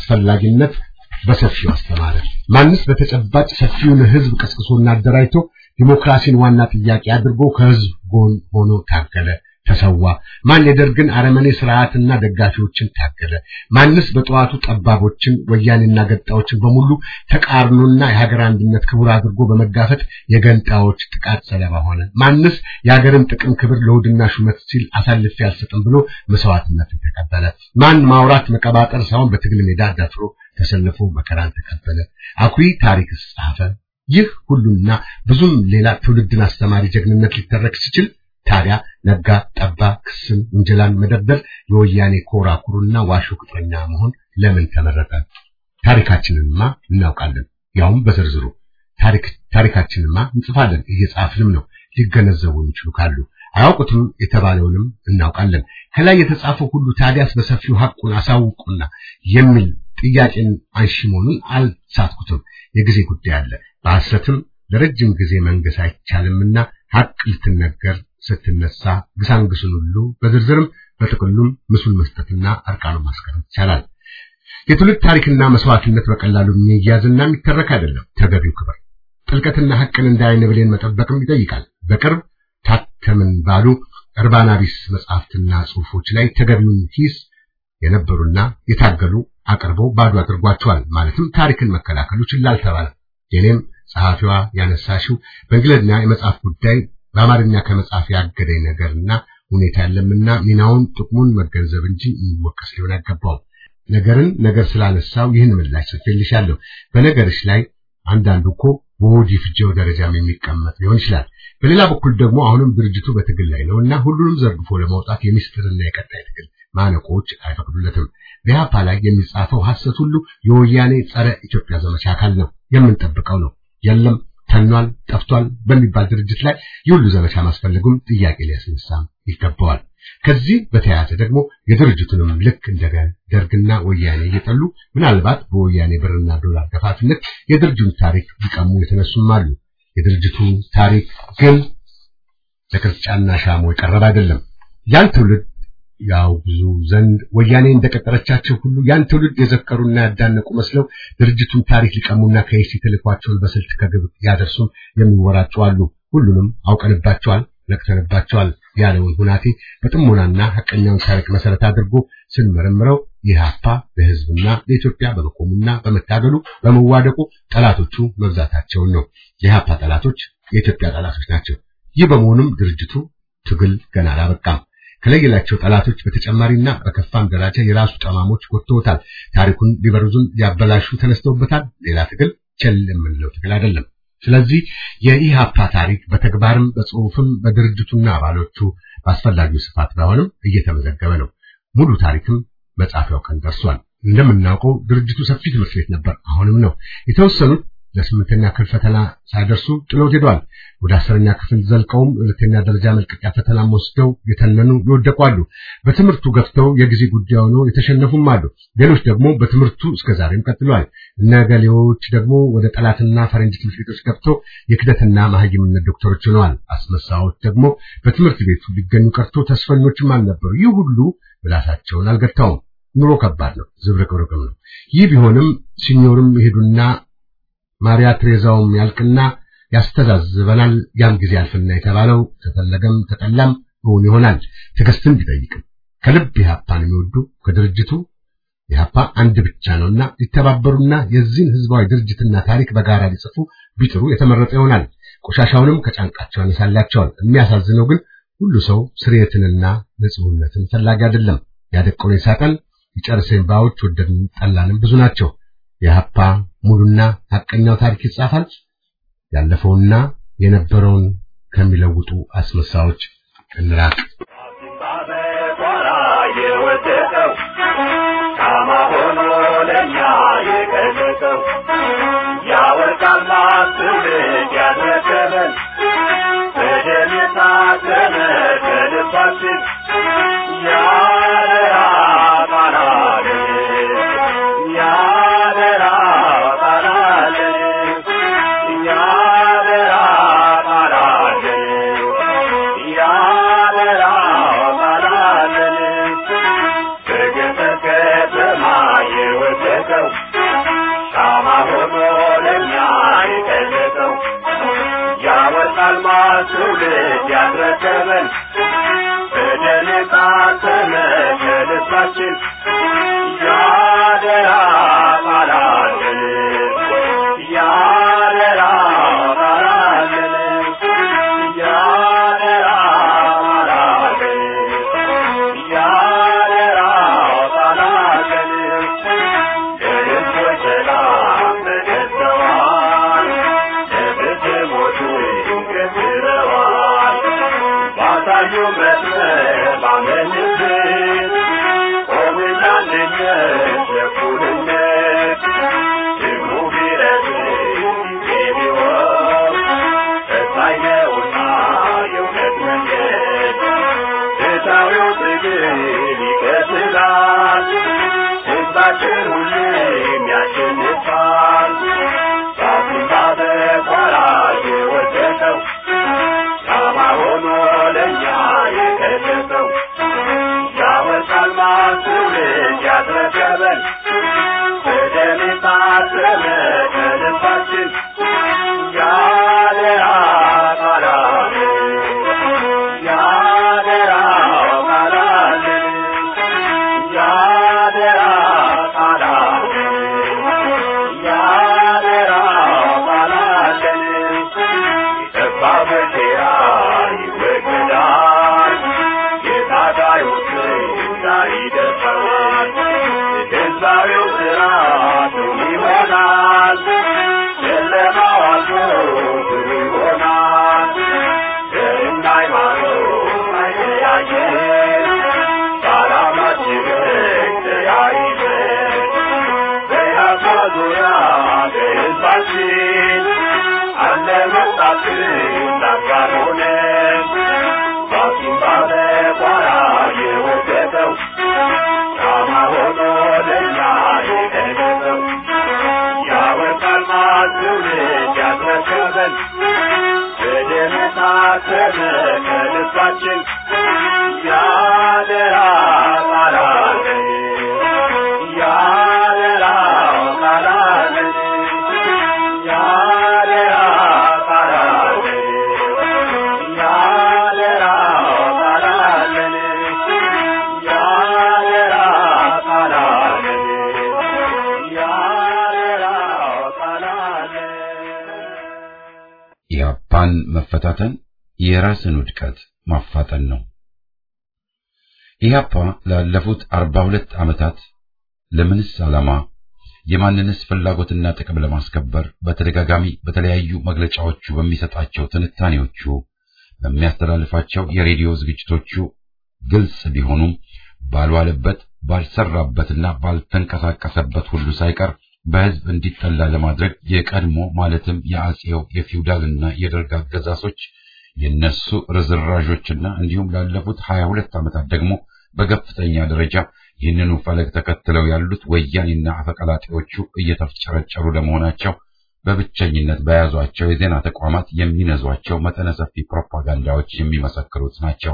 አስፈላጊነት በሰፊው አስተማረ? ማንስ በተጨባጭ ሰፊውን ህዝብ ቀስቅሶና አደራጅቶ ዲሞክራሲን ዋና ጥያቄ አድርጎ ከህዝብ ጎን ሆኖ ታገለ፣ ተሰዋ? ማን የደርግን አረመኔ ስርዓትና ደጋፊዎችን ታገለ? ማንስ በጠዋቱ ጠባቦችን፣ ወያኔና ገጣዎችን በሙሉ ተቃርኖና የሀገር አንድነት ክቡር አድርጎ በመጋፈጥ የገንጣዎች ጥቃት ሰለባ ሆነ? ማንስ የሀገርን ጥቅም ክብር ለውድና ሹመት ሲል አሳልፌ አልሰጥም ብሎ መስዋዕትነትን ተቀበለ? ማን ማውራት መቀባጠር ሳይሆን በትግል ሜዳ ደፍሮ ተሰልፎ መከራን ተቀበለ? አኩሪ ታሪክስ ጻፈ? ይህ ሁሉና ብዙም ሌላ ትውልድን አስተማሪ ጀግንነት ሊተረክ ሲችል ታዲያ ነጋ ጠባ ክስን ውንጀላን መደርደር የወያኔ ኮራ ኩሩና ዋሾ ቅጥረኛ መሆን ለምን ተመረጠ? ታሪካችንንማ እናውቃለን፣ ያውም በዝርዝሩ ታሪክ ታሪካችንንማ እንጽፋለን፣ እየጻፍንም ነው። ሊገነዘቡ የሚችሉ ካሉ አያውቁትም የተባለውንም እናውቃለን። ከላይ የተጻፈው ሁሉ ታዲያስ በሰፊው ሐቁን አሳውቁና የሚል ጥያቄን አንሺ መሆኑን አልሳትኩትም። የጊዜ ጉዳይ አለ። በሐሰትም ለረጅም ጊዜ መንገስ አይቻልምና ሐቅ ልትነገር ስትነሳ ግሳንግሱን ሁሉ በዝርዝርም በጥቅሉም ምስሉን መስጠትና አርቃኑ ማስቀረት ይቻላል። የትውልድ ታሪክና መስዋዕትነት በቀላሉ የሚያዝና የሚተረክ አይደለም። ተገቢው ክብር ጥልቀትና ሐቅን እንደ ዓይን ብሌን መጠበቅም ይጠይቃል። በቅርብ ታተምን ባሉ እርባና ቢስ መጽሐፍትና ጽሑፎች ላይ ተገቢውን ሂስ የነበሩና የታገሉ አቅርበው ባዶ አድርጓቸዋል። ማለትም ታሪክን መከላከሉ ችላ አልተባለም። የኔም ጸሐፊዋ ያነሳሽው በእንግሊዝኛ የመጽሐፍ ጉዳይ በአማርኛ ከመጽሐፍ ያገደኝ ነገርና ሁኔታ ያለምና ሚናውን ጥቅሙን መገንዘብ እንጂ የሚወቀስ ሊሆን አይገባውም። ነገርን ነገር ስላነሳው ይህን ምላሽ ጽፌልሻለሁ። በነገርሽ ላይ አንዳንዱ እኮ በሆድ ይፍጀው ደረጃም የሚቀመጥ ሊሆን ይችላል። በሌላ በኩል ደግሞ አሁንም ድርጅቱ በትግል ላይ ነውና ሁሉንም ዘርግፎ ለማውጣት የሚስጥርና የቀጣይ ትግል ማነቆች አይፈቅዱለትም። በኢህአፓ ላይ የሚጻፈው ሐሰት ሁሉ የወያኔ ጸረ ኢትዮጵያ ዘመቻ አካል ነው፣ የምንጠብቀው ነው። የለም ተኗል፣ ጠፍቷል በሚባል ድርጅት ላይ የሁሉ ዘመቻ ማስፈለጉም ጥያቄ ሊያስነሳም ይገባዋል። ከዚህ በተያያዘ ደግሞ የድርጅቱንም ልክ እንደ ደርግና ወያኔ እየጠሉ ምናልባት በወያኔ ብርና ዶላር ገፋፊነት የድርጅቱን ታሪክ ሊቀሙ የተነሱም አሉ። የድርጅቱ ታሪክ ግን ለቅርጫና ሻሞ የቀረበ አይደለም። ያን ትውልድ ያውግዙ ዘንድ ወያኔ እንደቀጠረቻቸው ሁሉ ያን ትውልድ የዘከሩና ያዳነቁ መስለው ድርጅቱን ታሪክ ሊቀሙና ከይሲ ተልኳቸውን በስልት ከግብ ያደርሱም የሚወራጩ አሉ። ሁሉንም አውቀንባቸዋል፣ ነቅተንባቸዋል ያለውን ሁናቴ በጥሞናና ሐቀኛውን ታሪክ መሰረት አድርጎ ስንመረምረው ኢህአፓ በህዝብና በኢትዮጵያ በመቆሙና በመታገሉ በመዋደቁ ጠላቶቹ መብዛታቸውን ነው። የኢህአፓ ጠላቶች የኢትዮጵያ ጠላቶች ናቸው። ይህ በመሆኑም ድርጅቱ ትግል ገና አላበቃም። ከለየላቸው ጠላቶች በተጨማሪና በከፋም ደረጃ የራሱ ጠማሞች ጎትተውታል። ታሪኩን ሊበርዙን ሊያበላሹ ተነስተውበታል። ሌላ ትግል ቸል የምንለው ትግል አይደለም። ስለዚህ የኢሃፓ ታሪክ በተግባርም በጽሁፍም በድርጅቱና አባሎቹ በአስፈላጊው ስፋት ባይሆንም እየተመዘገበ ነው። ሙሉ ታሪክም መጻፊያው ቀን ደርሷል። እንደምናውቀው ድርጅቱ ሰፊ ትምህርት ቤት ነበር፣ አሁንም ነው። የተወሰኑት ለስምንተኛ ክፍል ፈተና ሳይደርሱ ጥሎት ሄደዋል። ወደ አስረኛ ክፍል ዘልቀውም ሁለተኛ ደረጃ መልቀቂያ ፈተናም ወስደው የተነኑ ይወደቁ አሉ። በትምህርቱ ገፍተው የጊዜ ጉዳይ ሆነው የተሸነፉም አሉ። ሌሎች ደግሞ በትምህርቱ እስከዛሬም ቀጥለዋል። እነገሌዎች ደግሞ ወደ ጠላትና ፈረንጅ ትምህርት ቤቶች ገብተው የክደትና ማህይምነት ዶክተሮች ሆነዋል። አስመሳዎች ደግሞ በትምህርት ቤቱ ሊገኙ ቀርቶ ተስፈኞችም አልነበሩ። ይህ ሁሉ ምላሳቸውን አልገታውም። ኑሮ ከባድ ነው፣ ዝብርቅርቅም ነው። ይህ ቢሆንም ሲኞርም ይሄዱና ማሪያ ትሬዛውም ያልቅና ያስተዛዝበናል። ያም ጊዜ ያልፍና የተባለው ተፈለገም ተጠላም እውን ይሆናል። ትዕግስትን ቢጠይቅም ከልብ ኢህአፓን የሚወዱ ከድርጅቱ ኢህአፓ አንድ ብቻ ነውና ሊተባበሩና የዚህን ህዝባዊ ድርጅትና ታሪክ በጋራ ሊጽፉ ቢጥሩ የተመረጠ ይሆናል። ቆሻሻውንም ከጫንቃቸው ያነሳላቸዋል። የሚያሳዝነው ግን ሁሉ ሰው ስርየትንና ንጹህነትን ፈላጊ አይደለም። ያደቀውን ሳጠን ይጨርሰን ባዎች ወደድን ጠላንም ብዙ ናቸው። የሀፓ ሙሉና ሐቀኛው ታሪክ ይጻፋል። ያለፈውና የነበረውን ከሚለውጡ አስመሳዮች እንራቅ። ሻማ ሆኖ ለኛ የቀለጠው ያወጣ ትውልድ ያስረከበን በደል የታተመ ከልባችን ያደራ ቃላለን ያደራ ቃላለን ያደራ ቃላለን ያደራ ቃላለን ለሕዝቦች ሰላም ተገዝተዋል ለብትሞቹ ገዝረዋል ባሳዩ መስመር ባመንበት ቆምና አንድነት ለእኩልነት ደግሞ ቢረዝም ጊዜ ቢሆን ፈታኝ ነውና የእውነት መንገድ ፍትሐዊው ትግል ይቀጥላል ሕዝባችን ሁሌም ያሸንፋል ራሱን ባበቋራ የወደቀው ሻማ ሆኖ ለእኛ የከሸፈው ያወጣል ማስውልድ ያስረከበን በደም የታተመ ከልባችን ያደራ ቃላለን ያደራ ቃላለን ያደራ ቃላለን ያደራ ቃላለን የጠባብ ሴራ ይወገዳል የታጋዩ ዛሬ ይደርሳል ሕዝባዊው ስርዓት ይሆናል ጨለማው አልፎ ብሩህ ይሆናል ዘርና ሃይማኖት አይለያየን በዓላማችን ተያይዘን በያፋ ዙሪያ በሕዝባችን አለ መጣትን ላጋር ሆነን ባሲም ባለ ቋራ የወደቀው ሻማ ሆኖ ለእኛ የቀረበው ያወጣል ማትውልድ ያስረከበን በደም የታተመ ከልባችን ያደራ ቃላለን ያደራ ቃላለን ያደራ ቃላለን ያደራ ቃላለን ያደራ ቃላለን ያደራ ቃላለን ኢህአፓን መፈታተን የራስን ውድቀት ማፋጠን ነው። ኢህአፓ ላለፉት አርባ ሁለት ዓመታት ለምንስ ዓላማ የማንንስ ፍላጎትና ጥቅም ለማስከበር በተደጋጋሚ በተለያዩ መግለጫዎቹ በሚሰጣቸው ትንታኔዎቹ በሚያስተላልፋቸው የሬዲዮ ዝግጅቶቹ ግልጽ ቢሆኑም ባልዋለበት ባልሰራበትና ባልተንቀሳቀሰበት ሁሉ ሳይቀር በሕዝብ እንዲጠላ ለማድረግ የቀድሞ ማለትም የአጼው የፊውዳልና የደርግ አገዛዞች የነሱ ርዝራዦችና እንዲሁም ላለፉት ሀያ ሁለት ዓመታት ደግሞ በከፍተኛ ደረጃ ይህንኑ ፈለግ ተከትለው ያሉት ወያኔና አፈቀላጤዎቹ እየተፍጨረጨሩ ለመሆናቸው በብቸኝነት በያዟቸው የዜና ተቋማት የሚነዟቸው መጠነ ሰፊ ፕሮፓጋንዳዎች የሚመሰክሩት ናቸው።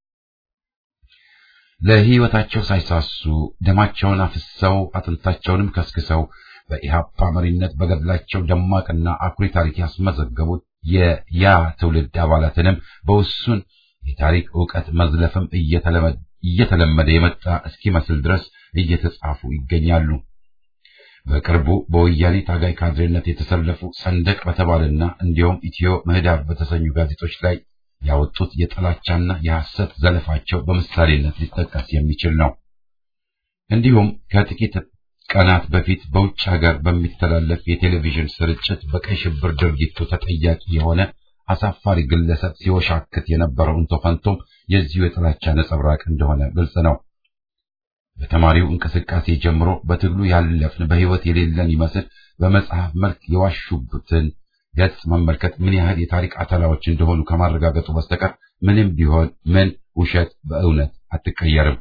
ለሕይወታቸው ሳይሳሱ ደማቸውን አፍሰው አጥንታቸውንም ከስክሰው በኢሃፓ መሪነት በገድላቸው ደማቅና አኩሪ ታሪክ ያስመዘገቡት የያ ትውልድ አባላትንም በውሱን የታሪክ ዕውቀት መዝለፍም እየተለመደ የመጣ እስኪመስል ድረስ እየተጻፉ ይገኛሉ። በቅርቡ በወያኔ ታጋይ ካድሬነት የተሰለፉ ሰንደቅ በተባለና እንዲሁም ኢትዮ ምህዳር በተሰኙ ጋዜጦች ላይ ያወጡት የጥላቻና የሐሰት ዘለፋቸው በምሳሌነት ሊጠቀስ የሚችል ነው። እንዲሁም ከጥቂት ቀናት በፊት በውጭ ሀገር በሚተላለፍ የቴሌቪዥን ስርጭት በቀይ ሽብር ድርጊቱ ተጠያቂ የሆነ አሳፋሪ ግለሰብ ሲወሻክት የነበረው እንቶ ፈንቶም የዚሁ የጥላቻ ነጸብራቅ እንደሆነ ግልጽ ነው። በተማሪው እንቅስቃሴ ጀምሮ በትግሉ ያለፍን በሕይወት የሌለን ይመስል በመጽሐፍ መልክ የዋሹበትን ገጽ መመልከት ምን ያህል የታሪክ አተላዎች እንደሆኑ ከማረጋገጡ በስተቀር ምንም ቢሆን ምን ውሸት በእውነት አትቀየርም።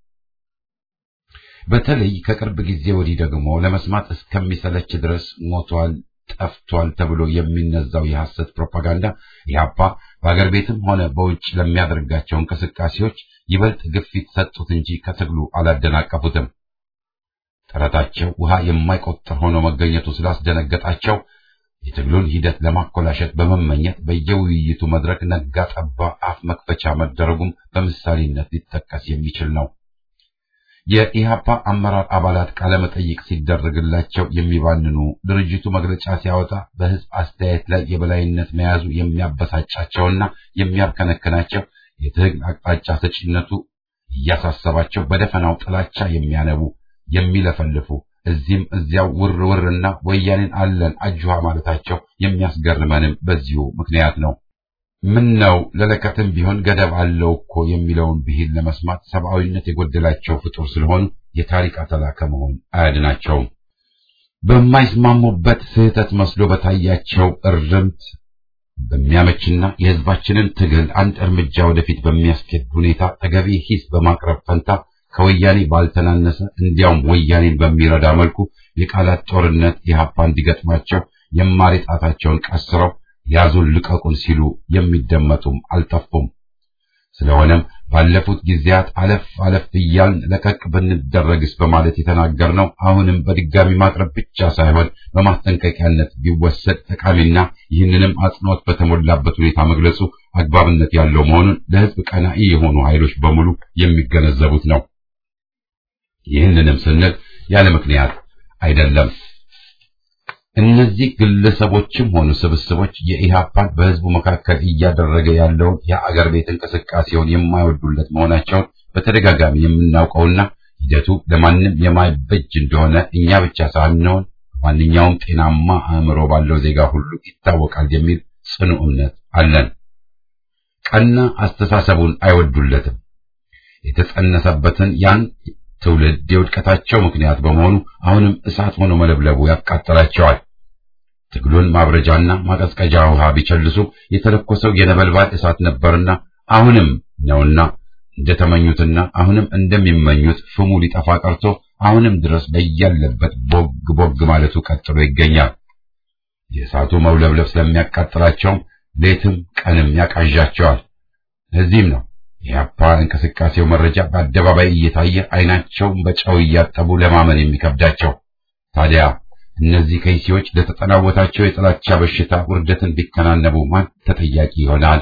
በተለይ ከቅርብ ጊዜ ወዲህ ደግሞ ለመስማት እስከሚሰለች ድረስ ሞቷል፣ ጠፍቷል ተብሎ የሚነዛው የሐሰት ፕሮፓጋንዳ ኢህአፓ በአገር ቤትም ሆነ በውጭ ለሚያደርጋቸው እንቅስቃሴዎች ይበልጥ ግፊት ሰጡት እንጂ ከትግሉ አላደናቀፉትም። ጥረታቸው ውሃ የማይቆጠር ሆኖ መገኘቱ ስላስደነገጣቸው የትግሉን ሂደት ለማኮላሸት በመመኘት በየውይይቱ መድረክ ነጋ ጠባ አፍ መክፈቻ መደረጉም በምሳሌነት ሊጠቀስ የሚችል ነው። የኢህአፓ አመራር አባላት ቃለመጠይቅ ሲደረግላቸው የሚባንኑ፣ ድርጅቱ መግለጫ ሲያወጣ በህዝብ አስተያየት ላይ የበላይነት መያዙ የሚያበሳጫቸውና የሚያብከነክናቸው የትግል አቅጣጫ ሰጪነቱ እያሳሰባቸው በደፈናው ጥላቻ የሚያነቡ የሚለፈልፉ እዚህም እዚያው ውር ውርና ወያኔን አለን አጅሃ ማለታቸው የሚያስገርመንም በዚሁ ምክንያት ነው። ምን ነው ለለከትም ቢሆን ገደብ አለው እኮ የሚለውን ብሂል ለመስማት ሰብአዊነት የጎደላቸው ፍጡር ስለሆኑ የታሪክ አተላ ከመሆን አያድናቸውም። በማይስማሙበት ስህተት መስሎ በታያቸው እርምት በሚያመችና የህዝባችንን ትግል አንድ እርምጃ ወደፊት በሚያስኬድ ሁኔታ ተገቢ ሂስ በማቅረብ ፈንታ ከወያኔ ባልተናነሰ እንዲያውም ወያኔን በሚረዳ መልኩ የቃላት ጦርነት ኢህአፓ እንዲገጥማቸው የማሪ ጣታቸውን ቀስረው ያዙን ልቀቁን ሲሉ የሚደመጡም አልጠፉም። ስለሆነም ባለፉት ጊዜያት አለፍ አለፍ እያልን ለቀቅ ብንደረግስ በማለት የተናገርነው አሁንም በድጋሚ ማቅረብ ብቻ ሳይሆን በማስጠንቀቂያነት ቢወሰድ ጠቃሚና ይህንንም አጽንኦት በተሞላበት ሁኔታ መግለጹ አግባብነት ያለው መሆኑን ለህዝብ ቀናኢ የሆኑ ኃይሎች በሙሉ የሚገነዘቡት ነው። ይህንንም ስንል ያለ ምክንያት አይደለም። እነዚህ ግለሰቦችም ሆኑ ስብስቦች የኢህአፓን በህዝቡ መካከል እያደረገ ያለውን የአገር ቤት እንቅስቃሴውን የማይወዱለት መሆናቸውን በተደጋጋሚ የምናውቀውና ሂደቱ ለማንም የማይበጅ እንደሆነ እኛ ብቻ ሳንሆን ማንኛውም ጤናማ አእምሮ ባለው ዜጋ ሁሉ ይታወቃል የሚል ጽኑ እምነት አለን። ቀና አስተሳሰቡን አይወዱለትም። የተጸነሰበትን ያን ትውልድ የውድቀታቸው ምክንያት በመሆኑ አሁንም እሳት ሆኖ መለብለቡ ያቃጥላቸዋል። ትግሉን ማብረጃና ማቀዝቀዣ ውሃ ቢቸልሱ የተለኮሰው የነበልባል እሳት ነበርና አሁንም ነውና እንደተመኙትና አሁንም እንደሚመኙት ፍሙ ሊጠፋ ቀርቶ አሁንም ድረስ በያለበት ቦግ ቦግ ማለቱ ቀጥሎ ይገኛል። የእሳቱ መውለብለብ ስለሚያቃጥላቸውም ሌትም ቀንም ያቃዣቸዋል። ለዚህም ነው የአፓ እንቅስቃሴው መረጃ በአደባባይ እየታየ አይናቸውን በጨው እያጠቡ ለማመን የሚከብዳቸው። ታዲያ እነዚህ ከይሲዎች ለተጠናወታቸው የጥላቻ በሽታ ውርደትን ቢከናነቡ ማን ተጠያቂ ይሆናል?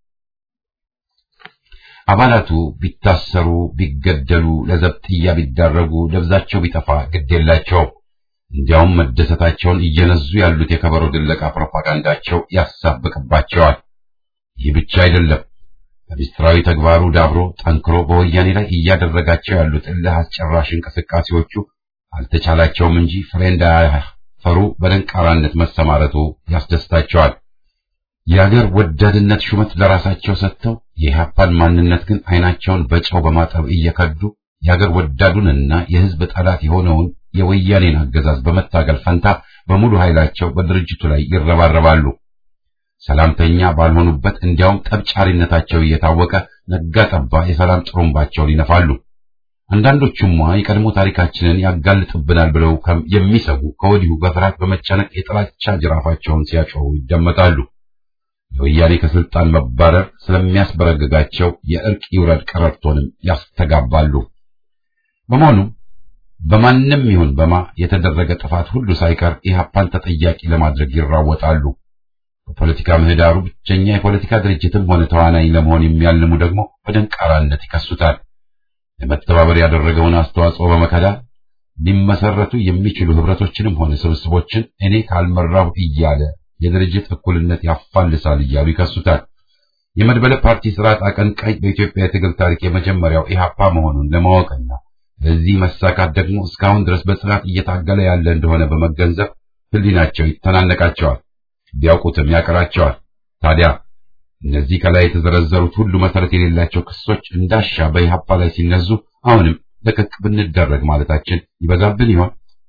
አባላቱ ቢታሰሩ፣ ቢገደሉ፣ ለዘብጥያ ቢዳረጉ፣ ደብዛቸው ቢጠፋ ግድ የላቸውም። እንዲያውም መደሰታቸውን እየነዙ ያሉት የከበሮ ድለቃ ፕሮፓጋንዳቸው ያሳብቅባቸዋል። ይህ ብቻ አይደለም። በሚስጥራዊ ተግባሩ ዳብሮ ጠንክሮ በወያኔ ላይ እያደረጋቸው ያሉት እልህ አስጨራሽ እንቅስቃሴዎቹ አልተቻላቸውም እንጂ ፍሬ እንዳያፈሩ በደንቃራነት መሰማረቱ ያስደስታቸዋል። የአገር ወዳድነት ሹመት ለራሳቸው ሰጥተው የኢህአፓን ማንነት ግን አይናቸውን በጨው በማጠብ እየከዱ የአገር ወዳዱንና የሕዝብ ጠላት የሆነውን የወያኔን አገዛዝ በመታገል ፈንታ በሙሉ ኃይላቸው በድርጅቱ ላይ ይረባረባሉ። ሰላምተኛ ባልሆኑበት እንዲያውም ጠብጫሪነታቸው እየታወቀ ነጋ ጠባ የሰላም ጥሩምባቸውን ይነፋሉ። አንዳንዶቹማ የቀድሞ ታሪካችንን ያጋልጥብናል ብለው የሚሰጉ ከወዲሁ በፍርሃት በመጨነቅ የጥላቻ ጅራፋቸውን ሲያጮሁ ይደመጣሉ። የወያኔ ከስልጣን መባረር ስለሚያስበረግጋቸው የእርቅ ይውረድ ቀረርቶንም ያስተጋባሉ። በመሆኑም በማንም ይሁን በማ የተደረገ ጥፋት ሁሉ ሳይቀር ኢህአፓን ተጠያቂ ለማድረግ ይራወጣሉ። በፖለቲካ ምህዳሩ ብቸኛ የፖለቲካ ድርጅትም ሆነ ተዋናኝ ለመሆን የሚያልሙ ደግሞ በደንቃራነት ይከሱታል። ለመተባበር ያደረገውን አስተዋጽኦ በመከዳት ሊመሰረቱ የሚችሉ ህብረቶችንም ሆነ ስብስቦችን እኔ ካልመራሁ እያለ የድርጅት እኩልነት ያፋልሳል እያሉ ይከሱታል። የመድበለ ፓርቲ ስርዓት አቀንቃኝ በኢትዮጵያ የትግል ታሪክ የመጀመሪያው ኢህአፓ መሆኑን ለማወቅና ለዚህ መሳካት ደግሞ እስካሁን ድረስ በጽናት እየታገለ ያለ እንደሆነ በመገንዘብ ህሊናቸው ይተናነቃቸዋል፣ ቢያውቁትም ያቀራቸዋል። ታዲያ እነዚህ ከላይ የተዘረዘሩት ሁሉ መሰረት የሌላቸው ክሶች እንዳሻ በኢህአፓ ላይ ሲነዙ አሁንም ለቀቅ ብንደረግ ማለታችን ይበዛብን ይሆን?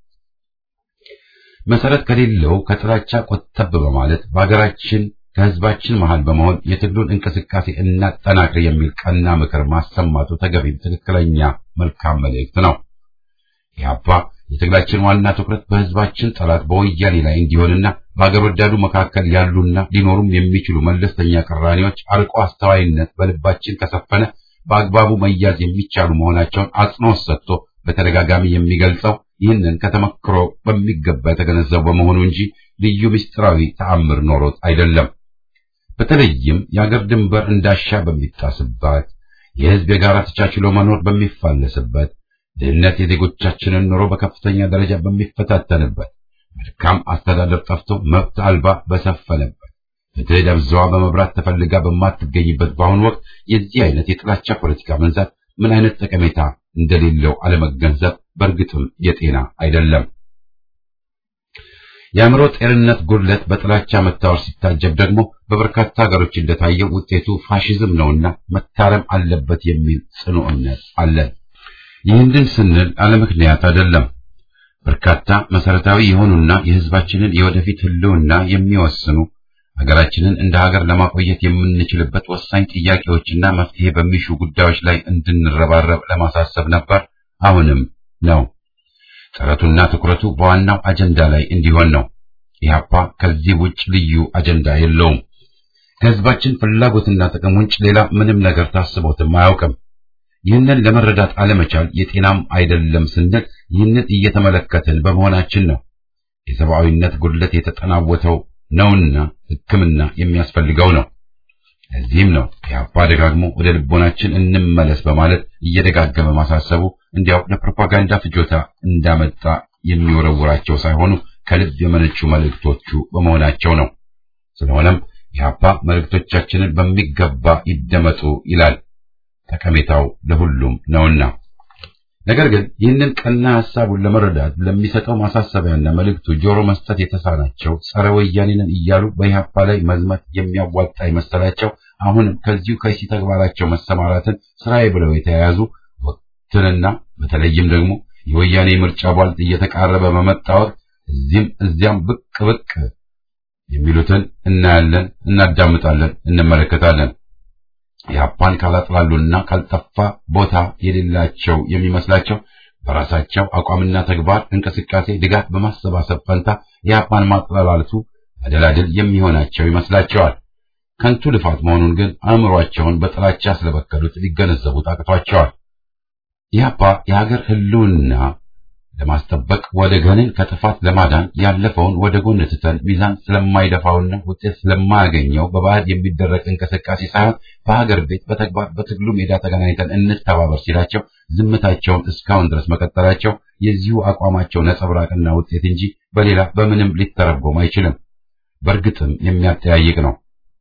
መሰረት ከሌለው ከጥላቻ ቆጠብ በማለት በሀገራችን ከህዝባችን መሃል በመሆን የትግሉን እንቅስቃሴ እናጠናክር የሚል ቀና ምክር ማሰማቱ ተገቢም ትክክለኛ መልካም መልእክት ነው። ኢህአፓ የትግላችን ዋና ትኩረት በህዝባችን ጠላት በወያኔ ላይ እንዲሆንና በአገር ወዳዱ መካከል ያሉና ሊኖሩም የሚችሉ መለስተኛ ቅራኔዎች አርቆ አስተዋይነት በልባችን ከሰፈነ በአግባቡ መያዝ የሚቻሉ መሆናቸውን አጽንኦት ሰጥቶ በተደጋጋሚ የሚገልጸው ይህንን ከተመክሮ በሚገባ የተገነዘቡ በመሆኑ እንጂ ልዩ ምስጢራዊ ተአምር ኖሮት አይደለም። በተለይም የአገር ድንበር እንዳሻ በሚጣስባት፣ የሕዝብ የጋራ ተቻችሎ መኖር በሚፋለስበት፣ ድህነት የዜጎቻችንን ኑሮ በከፍተኛ ደረጃ በሚፈታተንበት፣ መልካም አስተዳደር ጠፍቶ መብት አልባ በሰፈነበት፣ ፍትህ ደብዛዋ በመብራት ተፈልጋ በማትገኝበት በአሁኑ ወቅት የዚህ አይነት የጥላቻ ፖለቲካ መንዛት ምን አይነት ጠቀሜታ እንደሌለው አለመገንዘብ በእርግጥም የጤና አይደለም። የአእምሮ ጤንነት ጉድለት በጥላቻ መታወር ሲታጀብ ደግሞ በበርካታ ሀገሮች እንደታየው ውጤቱ ፋሽዝም ነውና መታረም አለበት የሚል ጽኑ እምነት አለን። ይህንን ስንል አለምክንያት አይደለም። በርካታ መሰረታዊ የሆኑና የሕዝባችንን የወደፊት ሕልውና የሚወስኑ ሀገራችንን እንደ ሀገር ለማቆየት የምንችልበት ወሳኝ ጥያቄዎችና መፍትሄ በሚሹ ጉዳዮች ላይ እንድንረባረብ ለማሳሰብ ነበር። አሁንም ነው። ጥረቱና ትኩረቱ በዋናው አጀንዳ ላይ እንዲሆን ነው። ኢህአፓ ከዚህ ውጭ ልዩ አጀንዳ የለውም። ከህዝባችን ፍላጎትና ጥቅም ውጭ ሌላ ምንም ነገር ታስቦትም አያውቅም። ይህንን ለመረዳት አለመቻል የጤናም አይደለም ስንል ይህንን እየተመለከትን በመሆናችን ነው። የሰብአዊነት ጉድለት የተጠናወተው ነውና ሕክምና የሚያስፈልገው ነው። እዚህም ነው ኢህአፓ ደጋግሞ ወደ ልቦናችን እንመለስ በማለት እየደጋገመ ማሳሰቡ እንዲያው ለፕሮፓጋንዳ ፍጆታ እንዳመጣ የሚወረውራቸው ሳይሆኑ ከልብ የመነጩ መልእክቶቹ በመሆናቸው ነው። ስለሆነም ኢህአፓ መልእክቶቻችንን በሚገባ ይደመጡ ይላል። ጠቀሜታው ለሁሉም ነውና። ነገር ግን ይህንን ቀና ሐሳቡን ለመረዳት ለሚሰጠው ማሳሰቢያና መልእክቱ ጆሮ መስጠት የተሳናቸው ጸረ ወያኔንን እያሉ በኢህአፓ ላይ መዝመት የሚያዋጣ የመሰላቸው አሁንም ከዚሁ ከይሲ ተግባራቸው መሰማራትን ስራዬ ብለው የተያያዙ ወቅትንና በተለይም ደግሞ የወያኔ ምርጫ ቧልት እየተቃረበ በመጣ ወቅት እዚህም እዚያም ብቅ ብቅ የሚሉትን እናያለን፣ እናዳምጣለን፣ እንመለከታለን። ኢህአፓን ካላጥላሉና ካልጠፋ ቦታ የሌላቸው የሚመስላቸው በራሳቸው አቋምና ተግባር እንቅስቃሴ ድጋፍ በማሰባሰብ ፈንታ ኢህአፓን ማጥላላቱ መደላድል የሚሆናቸው ይመስላቸዋል። ከንቱ ልፋት መሆኑን ግን አእምሯቸውን በጥላቻ ስለበከሉት ሊገነዘቡት አቅቷቸዋል። ኢህአፓ የሀገር ህልውና ለማስጠበቅ ወደ ገንን ከጥፋት ለማዳን ያለፈውን ወደ ጎን ትተን ሚዛን ስለማይደፋውና ውጤት ስለማያገኘው በባዕድ የሚደረግ እንቅስቃሴ ሳይሆን በሀገር ቤት በተግባር በትግሉ ሜዳ ተገናኝተን እንተባበር ሲላቸው ዝምታቸውን እስካሁን ድረስ መቀጠላቸው የዚሁ አቋማቸው ነጸብራቅና ውጤት እንጂ በሌላ በምንም ሊተረጎም አይችልም። በእርግጥም የሚያጠያይቅ ነው።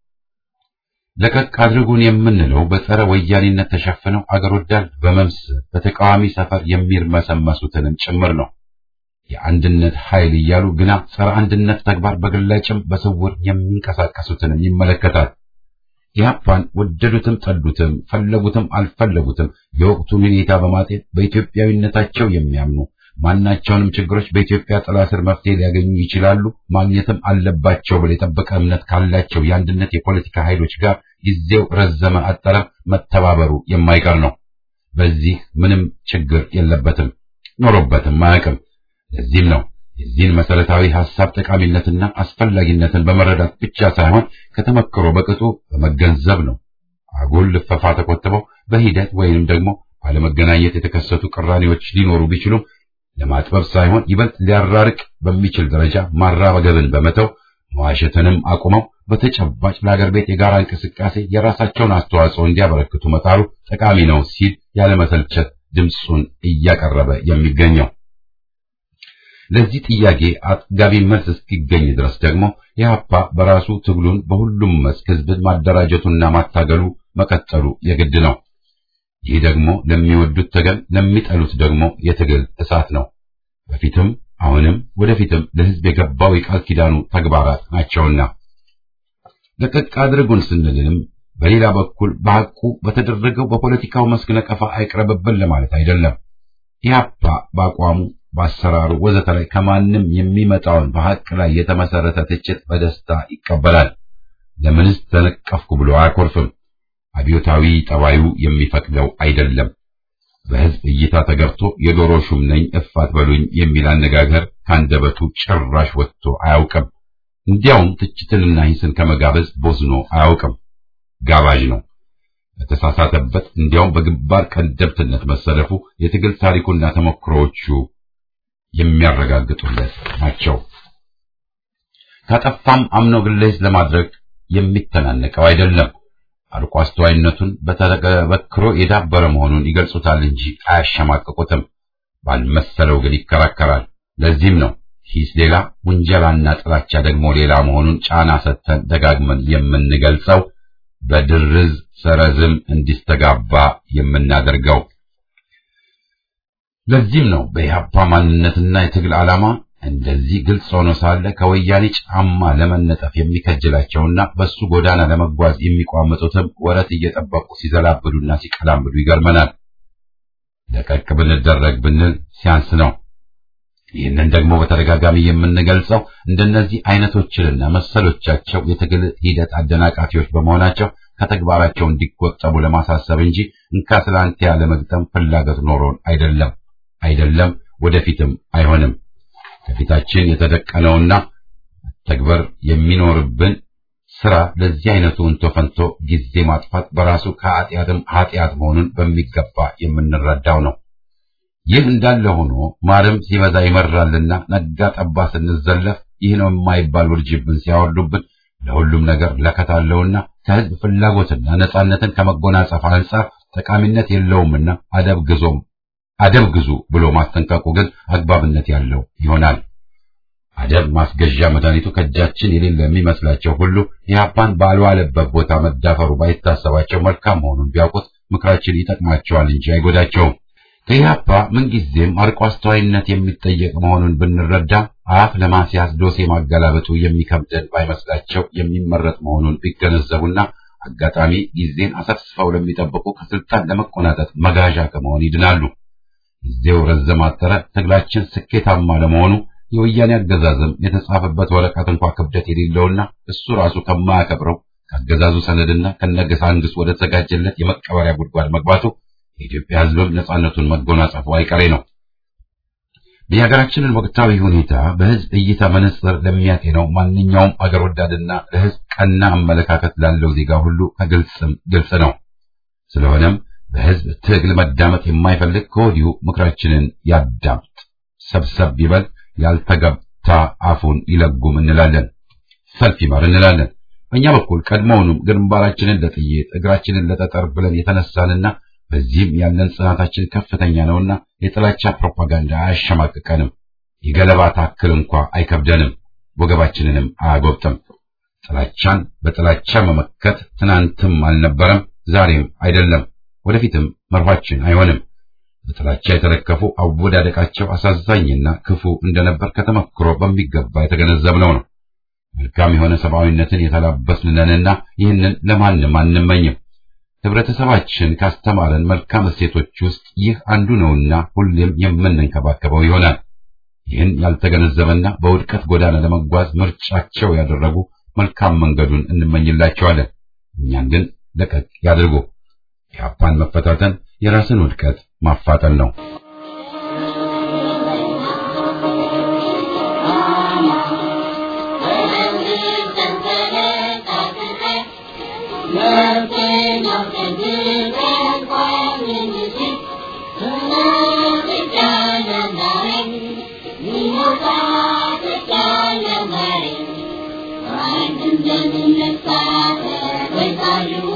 ለቀቅ አድርጉን የምንለው በጸረ ወያኔነት ተሸፍነው አገር ወዳድ በመምሰል በተቃዋሚ ሰፈር የሚርመሰመሱትንም ጭምር ነው። የአንድነት ኃይል እያሉ ግና ጸረ አንድነት ተግባር በግላጭም በስውር የሚንቀሳቀሱትንም ይመለከታል። ኢህአፓን ወደዱትም ጠሉትም፣ ፈለጉትም አልፈለጉትም የወቅቱን ሁኔታ በማጤን በኢትዮጵያዊነታቸው የሚያምኑ ማናቸውንም ችግሮች በኢትዮጵያ ጥላ ስር መፍትሄ ሊያገኙ ይችላሉ፣ ማግኘትም አለባቸው ብለው የጠበቀ እምነት ካላቸው የአንድነት የፖለቲካ ኃይሎች ጋር ጊዜው ረዘመ አጠረ መተባበሩ የማይቀር ነው። በዚህ ምንም ችግር የለበትም፣ ኖሮበትም አያውቅም። ለዚህም ነው የዚህን መሰረታዊ ሐሳብ ጠቃሚነትና አስፈላጊነትን በመረዳት ብቻ ሳይሆን ከተመክሮ በቅጡ በመገንዘብ ነው አጉል ልፈፋ ተቆጥበው በሂደት ወይንም ደግሞ ባለመገናኘት የተከሰቱ ቅራኔዎች ሊኖሩ ቢችሉም ለማጥበብ ሳይሆን ይበልጥ ሊያራርቅ በሚችል ደረጃ ማራበገብን በመተው መዋሸትንም አቁመው በተጨባጭ ለአገር ቤት የጋራ እንቅስቃሴ የራሳቸውን አስተዋጽኦ እንዲያበረክቱ መጣሩ ጠቃሚ ነው ሲል ያለመሰልቸት ድምፁን እያቀረበ የሚገኘው። ለዚህ ጥያቄ አጥጋቢ መልስ እስኪገኝ ድረስ ደግሞ ኢህአፓ በራሱ ትግሉን በሁሉም መስክ ህዝብን ማደራጀቱና ማታገሉ መቀጠሉ የግድ ነው። ይህ ደግሞ ለሚወዱት ተገን ለሚጠሉት ደግሞ የትግል እሳት ነው። በፊትም አሁንም ወደፊትም ለህዝብ የገባው የቃል ኪዳኑ ተግባራት ናቸውና ለቀቅ አድርጉን ስንልንም በሌላ በኩል በሐቁ በተደረገው በፖለቲካው መስክ ነቀፋ አይቅረብብን ለማለት አይደለም። ኢህአፓ በአቋሙ በአሰራሩ ወዘተ ላይ ከማንም የሚመጣውን በሐቅ ላይ የተመሰረተ ትችት በደስታ ይቀበላል። ለምንስ ተነቀፍኩ ብሎ አያኮርፍም። አብዮታዊ ጠባዩ የሚፈቅደው አይደለም። በህዝብ እይታ ተገብቶ የዶሮ ሹም ነኝ እፋት በሉኝ የሚል አነጋገር ካንደበቱ ጭራሽ ወጥቶ አያውቅም። እንዲያውም ትችትንና ሂስን ከመጋበዝ ቦዝኖ አያውቅም። ጋባዥ ነው። በተሳሳተበት እንዲያውም በግንባር ቀደምትነት መሰለፉ የትግል ታሪኩና ተሞክሮዎቹ የሚያረጋግጡለት ናቸው። ካጠፋም አምኖ ግለስ ለማድረግ የሚተናነቀው አይደለም። አርቆ አስተዋይነቱን በተበክሮ የዳበረ መሆኑን ይገልጹታል እንጂ አያሸማቅቁትም። ባልመሰለው ግን ይከራከራል። ለዚህም ነው ሂስ ሌላ ውንጀላና ጥላቻ ደግሞ ሌላ መሆኑን ጫና ሰጥተን ደጋግመን የምንገልጸው በድርዝ ሰረዝም እንዲስተጋባ የምናደርገው። ለዚህም ነው በኢህአፓ ማንነትና የትግል ዓላማ እንደዚህ ግልጽ ሆኖ ሳለ ከወያኔ ጫማ ለመነጠፍ የሚከጅላቸውና በሱ ጎዳና ለመጓዝ የሚቋመጡትም ወረት እየጠበቁ ሲዘላብዱና ሲቀላምዱ ይገርመናል። ለቀቅ ብንደረግ ብንል ሲያንስ ነው። ይህንን ደግሞ በተደጋጋሚ የምንገልጸው እንደነዚህ አይነቶችንና መሰሎቻቸው የትግል ሂደት አደናቃፊዎች በመሆናቸው ከተግባራቸው እንዲቆጠቡ ለማሳሰብ እንጂ እንካ ስላንተ ያለ መግጠም ፍላጎት ኖሮን አይደለም አይደለም፣ ወደፊትም አይሆንም። ከፊታችን የተደቀነውና ተግበር የሚኖርብን ስራ ለዚህ አይነቱ እንቶ ፈንቶ ጊዜ ማጥፋት በራሱ ከኃጢአትም ኃጢአት መሆኑን በሚገባ የምንረዳው ነው። ይህ እንዳለ ሆኖ ማርም ሲበዛ ይመራልና ነጋ ጠባ ስንዘለፍ ይህ ነው የማይባል ውርጅብን ሲያወርዱብን ለሁሉም ነገር ለከታለውና ከህዝብ ፍላጎትና ነጻነትን ከመጎናጸፍ አንጻር ጠቃሚነት የለውምና አደብ ግዞም አደብ ግዙ ብሎ ማስጠንቀቁ ግን አግባብነት ያለው ይሆናል። አደብ ማስገዣ መድኃኒቱ ከእጃችን የሌለ የሚመስላቸው ሁሉ ኢህአፓን ባልዋለበት ቦታ መዳፈሩ ባይታሰባቸው መልካም መሆኑን ቢያውቁት ምክራችን ይጠቅማቸዋል እንጂ አይጎዳቸውም። ከኢህአፓ ምንጊዜም አርቆ አስተዋይነት የሚጠየቅ መሆኑን ብንረዳ አፍ ለማስያዝ ዶሴ ማገላበጡ የሚከብደን ባይመስላቸው የሚመረጥ መሆኑን ቢገነዘቡና አጋጣሚ ጊዜን አሰፍስፈው ለሚጠብቁ ከስልጣን ለመቆናጠጥ መጋዣ ከመሆን ይድናሉ። ጊዜው ረዘም አጠረ፣ ትግላችን ስኬታማ ለመሆኑ የወያኔ አገዛዝም የተጻፈበት ወረቀት እንኳ ክብደት የሌለውና እሱ ራሱ ከማያከብረው ከአገዛዙ ሰነድና ከነገሳንግስ ወደ ተዘጋጀለት የመቀበሪያ ጉድጓድ መግባቱ የኢትዮጵያ ሕዝብም ነጻነቱን መጎናጸፉ አይቀሬ ነው። የሀገራችንን ወቅታዊ ሁኔታ በሕዝብ እይታ መነጽር ለሚያጤነው ማንኛውም አገር ወዳድና ለሕዝብ ቀና አመለካከት ላለው ዜጋ ሁሉ ከግልጽም ግልጽ ነው። ስለሆነም በሕዝብ ትግል መዳመጥ የማይፈልግ ከወዲሁ ምክራችንን ያዳምጥ፣ ሰብሰብ ይበል፣ ያልተገብታ አፉን ይለጉም እንላለን። ሰልፍ ይመር እንላለን። በእኛ በኩል ቀድሞውኑም ግንባራችንን ለጥይት እግራችንን ለጠጠር ብለን የተነሳንና በዚህም ያለን ጽናታችን ከፍተኛ ነውና የጥላቻ ፕሮፓጋንዳ አያሸማቅቀንም። የገለባ ታክል እንኳ አይከብደንም፣ ወገባችንንም አያጎብጥም። ጥላቻን በጥላቻ መመከት ትናንትም አልነበረም፣ ዛሬም አይደለም፣ ወደፊትም መርኋችን አይሆንም። በጥላቻ የተለከፉ አወዳደቃቸው አሳዛኝና ክፉ እንደነበር ከተመክሮ በሚገባ የተገነዘብነው ነው። መልካም የሆነ ሰብአዊነትን የተላበስን ነንና ይህንን ለማንም አንመኝም። ህብረተሰባችን ካስተማረን መልካም እሴቶች ውስጥ ይህ አንዱ ነውና ሁሌም የምንንከባከበው ይሆናል። ይህን ያልተገነዘበና በውድቀት ጎዳና ለመጓዝ ምርጫቸው ያደረጉ መልካም መንገዱን እንመኝላቸዋለን። እኛን ግን ለቀቅ ያድርጉ። የአፓን መፈታተን የራስን ውድቀት ማፋጠን ነው። Thank you.